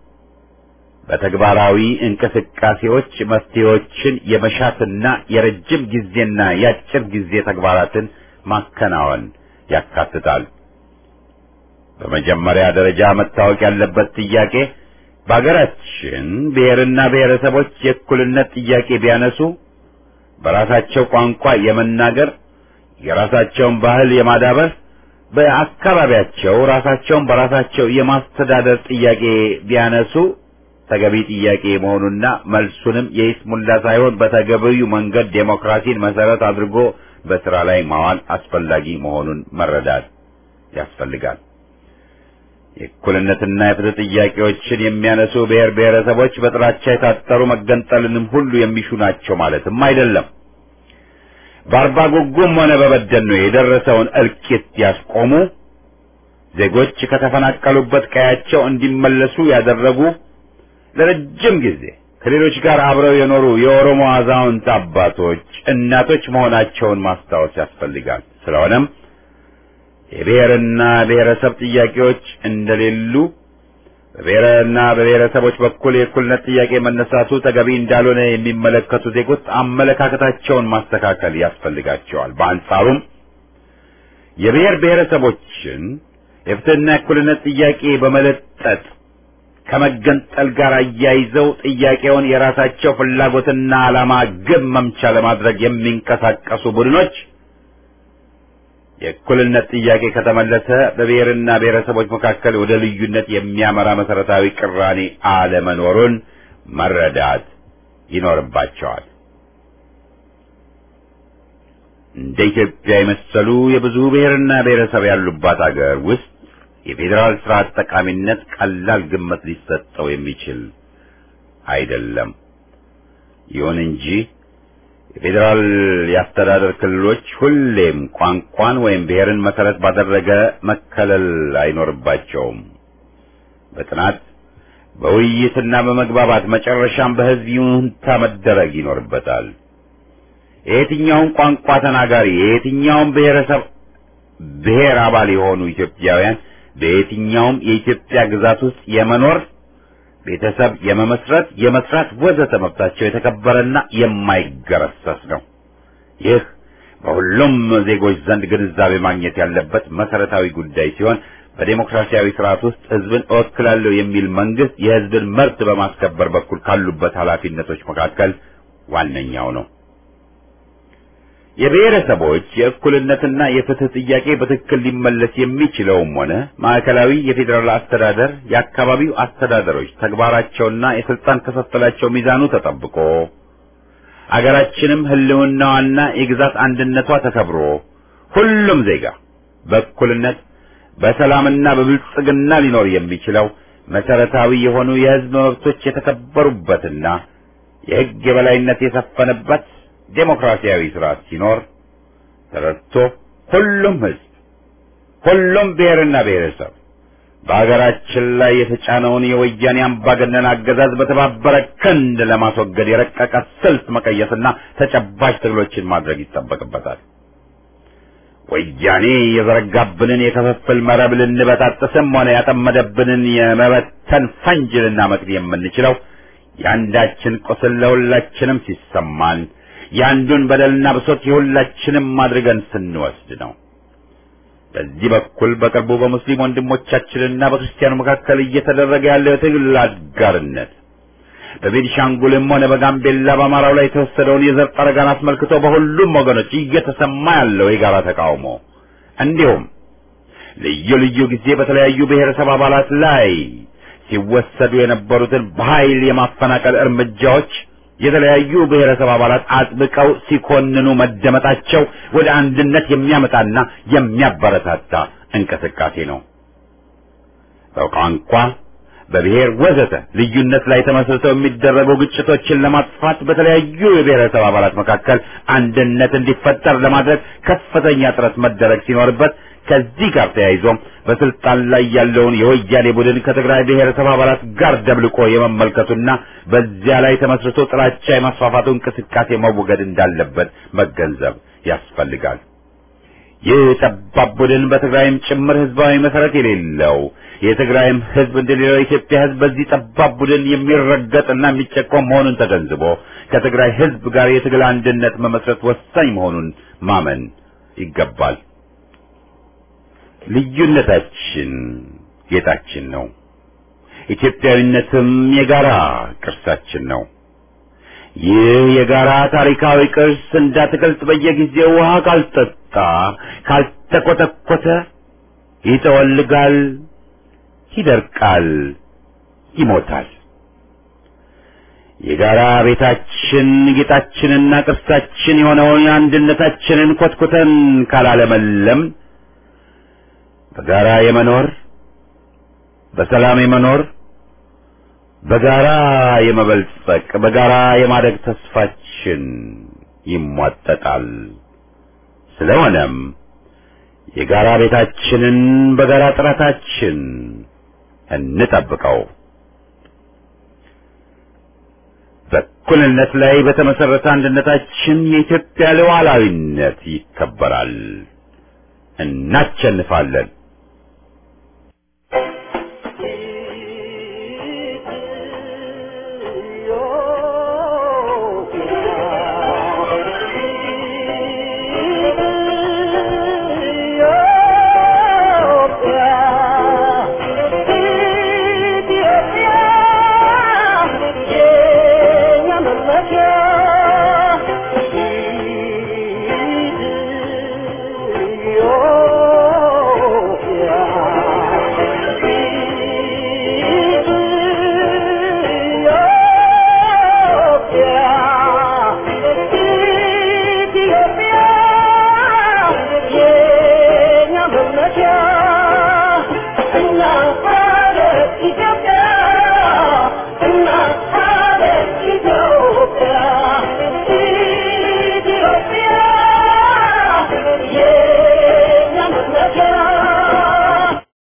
በተግባራዊ እንቅስቃሴዎች መፍትሄዎችን የመሻትና የረጅም ጊዜና የአጭር ጊዜ ተግባራትን ማከናወን ያካትታል። በመጀመሪያ ደረጃ መታወቅ ያለበት ጥያቄ በአገራችን ብሔርና ብሔረሰቦች የእኩልነት ጥያቄ ቢያነሱ በራሳቸው ቋንቋ የመናገር የራሳቸውን ባህል የማዳበር በአካባቢያቸው ራሳቸውን በራሳቸው የማስተዳደር ጥያቄ ቢያነሱ ተገቢ ጥያቄ መሆኑና መልሱንም የይስሙላ ሳይሆን በተገቢው መንገድ ዴሞክራሲን መሰረት አድርጎ በስራ ላይ ማዋል አስፈላጊ መሆኑን መረዳት ያስፈልጋል። የእኩልነትና የፍትህ ጥያቄዎችን የሚያነሱ ብሔር ብሔረሰቦች በጥላቻ የታጠሩ መገንጠልንም ሁሉ የሚሹ ናቸው ማለትም አይደለም። በአርባ ጉጉም ሆነ በበደኖ የደረሰውን እልቂት ያስቆሙ፣ ዜጎች ከተፈናቀሉበት ቀያቸው እንዲመለሱ ያደረጉ፣ ለረጅም ጊዜ ከሌሎች ጋር አብረው የኖሩ የኦሮሞ አዛውንት አባቶች፣ እናቶች መሆናቸውን ማስታወስ ያስፈልጋል። ስለሆነም የብሔርና ብሔረሰብ ጥያቄዎች እንደሌሉ በብሔርና በብሔረሰቦች በኩል የእኩልነት ጥያቄ መነሳቱ ተገቢ እንዳልሆነ የሚመለከቱ ዜጎች አመለካከታቸውን ማስተካከል ያስፈልጋቸዋል። በአንጻሩም የብሔር ብሔረሰቦችን የፍትህና የእኩልነት ጥያቄ በመለጠጥ ከመገንጠል ጋር አያይዘው ጥያቄውን የራሳቸው ፍላጎትና ዓላማ ግብ መምቻ ለማድረግ የሚንቀሳቀሱ ቡድኖች የእኩልነት ጥያቄ ከተመለሰ በብሔርና ብሔረሰቦች መካከል ወደ ልዩነት የሚያመራ መሰረታዊ ቅራኔ አለመኖሩን መረዳት ይኖርባቸዋል። እንደ ኢትዮጵያ የመሰሉ የብዙ ብሔርና ብሔረሰብ ያሉባት አገር ውስጥ የፌዴራል ስርዓት ጠቃሚነት ቀላል ግምት ሊሰጠው የሚችል አይደለም። ይሁን እንጂ የፌዴራል የአስተዳደር ክልሎች ሁሌም ቋንቋን ወይም ብሔርን መሰረት ባደረገ መከለል አይኖርባቸውም። በጥናት በውይይትና በመግባባት መጨረሻም በሕዝብ ይሁንታ መደረግ ይኖርበታል። የየትኛውም ቋንቋ ተናጋሪ የየትኛውም ብሔረሰብ ብሔር አባል የሆኑ ኢትዮጵያውያን በየትኛውም የኢትዮጵያ ግዛት ውስጥ የመኖር ቤተሰብ የመመስረት፣ የመስራት ወዘተ መብታቸው የተከበረና የማይገረሰስ ነው። ይህ በሁሉም ዜጎች ዘንድ ግንዛቤ ማግኘት ያለበት መሰረታዊ ጉዳይ ሲሆን በዴሞክራሲያዊ ስርዓት ውስጥ ህዝብን እወክላለሁ የሚል መንግስት የህዝብን መብት በማስከበር በኩል ካሉበት ኃላፊነቶች መካከል ዋነኛው ነው። የብሔረሰቦች የእኩልነትና የፍትህ ጥያቄ በትክክል ሊመለስ የሚችለውም ሆነ ማዕከላዊ የፌዴራል አስተዳደር የአካባቢው አስተዳደሮች ተግባራቸውና የስልጣን ክፍፍላቸው ሚዛኑ ተጠብቆ አገራችንም ህልውናዋና የግዛት አንድነቷ ተከብሮ ሁሉም ዜጋ በእኩልነት በሰላምና በብልጽግና ሊኖር የሚችለው መሰረታዊ የሆኑ የህዝብ መብቶች የተከበሩበትና የህግ የበላይነት የሰፈነበት ዴሞክራሲያዊ ስርዓት ሲኖር ተረድቶ ሁሉም ህዝብ ሁሉም ብሔርና ብሔረሰብ በሀገራችን ላይ የተጫነውን የወያኔ አምባገነን አገዛዝ በተባበረ ክንድ ለማስወገድ የረቀቀ ስልት መቀየስና ተጨባጭ ትግሎችን ማድረግ ይጠበቅበታል። ወያኔ የዘረጋብንን የክፍፍል መረብ ልንበጣጥስም ሆነ ያጠመደብንን የመበተን ፈንጅ ልናመክን የምንችለው የአንዳችን ቁስል ለሁላችንም ሲሰማን የአንዱን በደልና ብሶት የሁላችንም አድርገን ስንወስድ ነው። በዚህ በኩል በቅርቡ በሙስሊም ወንድሞቻችንና በክርስቲያኑ መካከል እየተደረገ ያለው የትግል አጋርነት በቤኒሻንጉልም ሆነ በጋምቤላ በአማራው ላይ የተወሰደውን የዘር ጠረጋን አስመልክቶ በሁሉም ወገኖች እየተሰማ ያለው የጋራ ተቃውሞ እንዲሁም ልዩ ልዩ ጊዜ በተለያዩ ብሔረሰብ አባላት ላይ ሲወሰዱ የነበሩትን በኃይል የማፈናቀል እርምጃዎች የተለያዩ ብሔረሰብ አባላት አጥብቀው ሲኮንኑ መደመጣቸው ወደ አንድነት የሚያመጣና የሚያበረታታ እንቅስቃሴ ነው። በቋንቋ፣ በብሔር ወዘተ ልዩነት ላይ ተመስርተው የሚደረጉ ግጭቶችን ለማጥፋት በተለያዩ የብሔረሰብ አባላት መካከል አንድነት እንዲፈጠር ለማድረግ ከፍተኛ ጥረት መደረግ ሲኖርበት ከዚህ ጋር ተያይዞም በስልጣን ላይ ያለውን የወያኔ ቡድን ከትግራይ ብሔረሰብ አባላት ጋር ደብልቆ የመመልከቱና በዚያ ላይ ተመስርቶ ጥላቻ የማስፋፋቱ እንቅስቃሴ መወገድ እንዳለበት መገንዘብ ያስፈልጋል። ይህ ጠባብ ቡድን በትግራይም ጭምር ህዝባዊ መሰረት የሌለው የትግራይም ህዝብ እንደሌላው የኢትዮጵያ ህዝብ በዚህ ጠባብ ቡድን የሚረገጥና የሚጨቆም መሆኑን ተገንዝቦ ከትግራይ ህዝብ ጋር የትግል አንድነት መመስረት ወሳኝ መሆኑን ማመን ይገባል። ልዩነታችን ጌጣችን ነው። ኢትዮጵያዊነትም የጋራ ቅርሳችን ነው። ይህ የጋራ ታሪካዊ ቅርስ እንዳትገልጥ በየጊዜው ውሃ ካልጠጣ ካልተኮተኮተ ይጠወልጋል፣ ይደርቃል፣ ይሞታል። የጋራ ቤታችን ጌጣችንና ቅርሳችን የሆነውን አንድነታችንን ኮትኩተን ካላለመለም በጋራ የመኖር በሰላም የመኖር በጋራ የመበልጸቅ በጋራ የማደግ ተስፋችን ይሟጠጣል። ስለሆነም የጋራ ቤታችንን በጋራ ጥረታችን እንጠብቀው። በእኩልነት ላይ በተመሰረተ አንድነታችን የኢትዮጵያ ሉዓላዊነት ይከበራል። እናሸንፋለን። Yeah.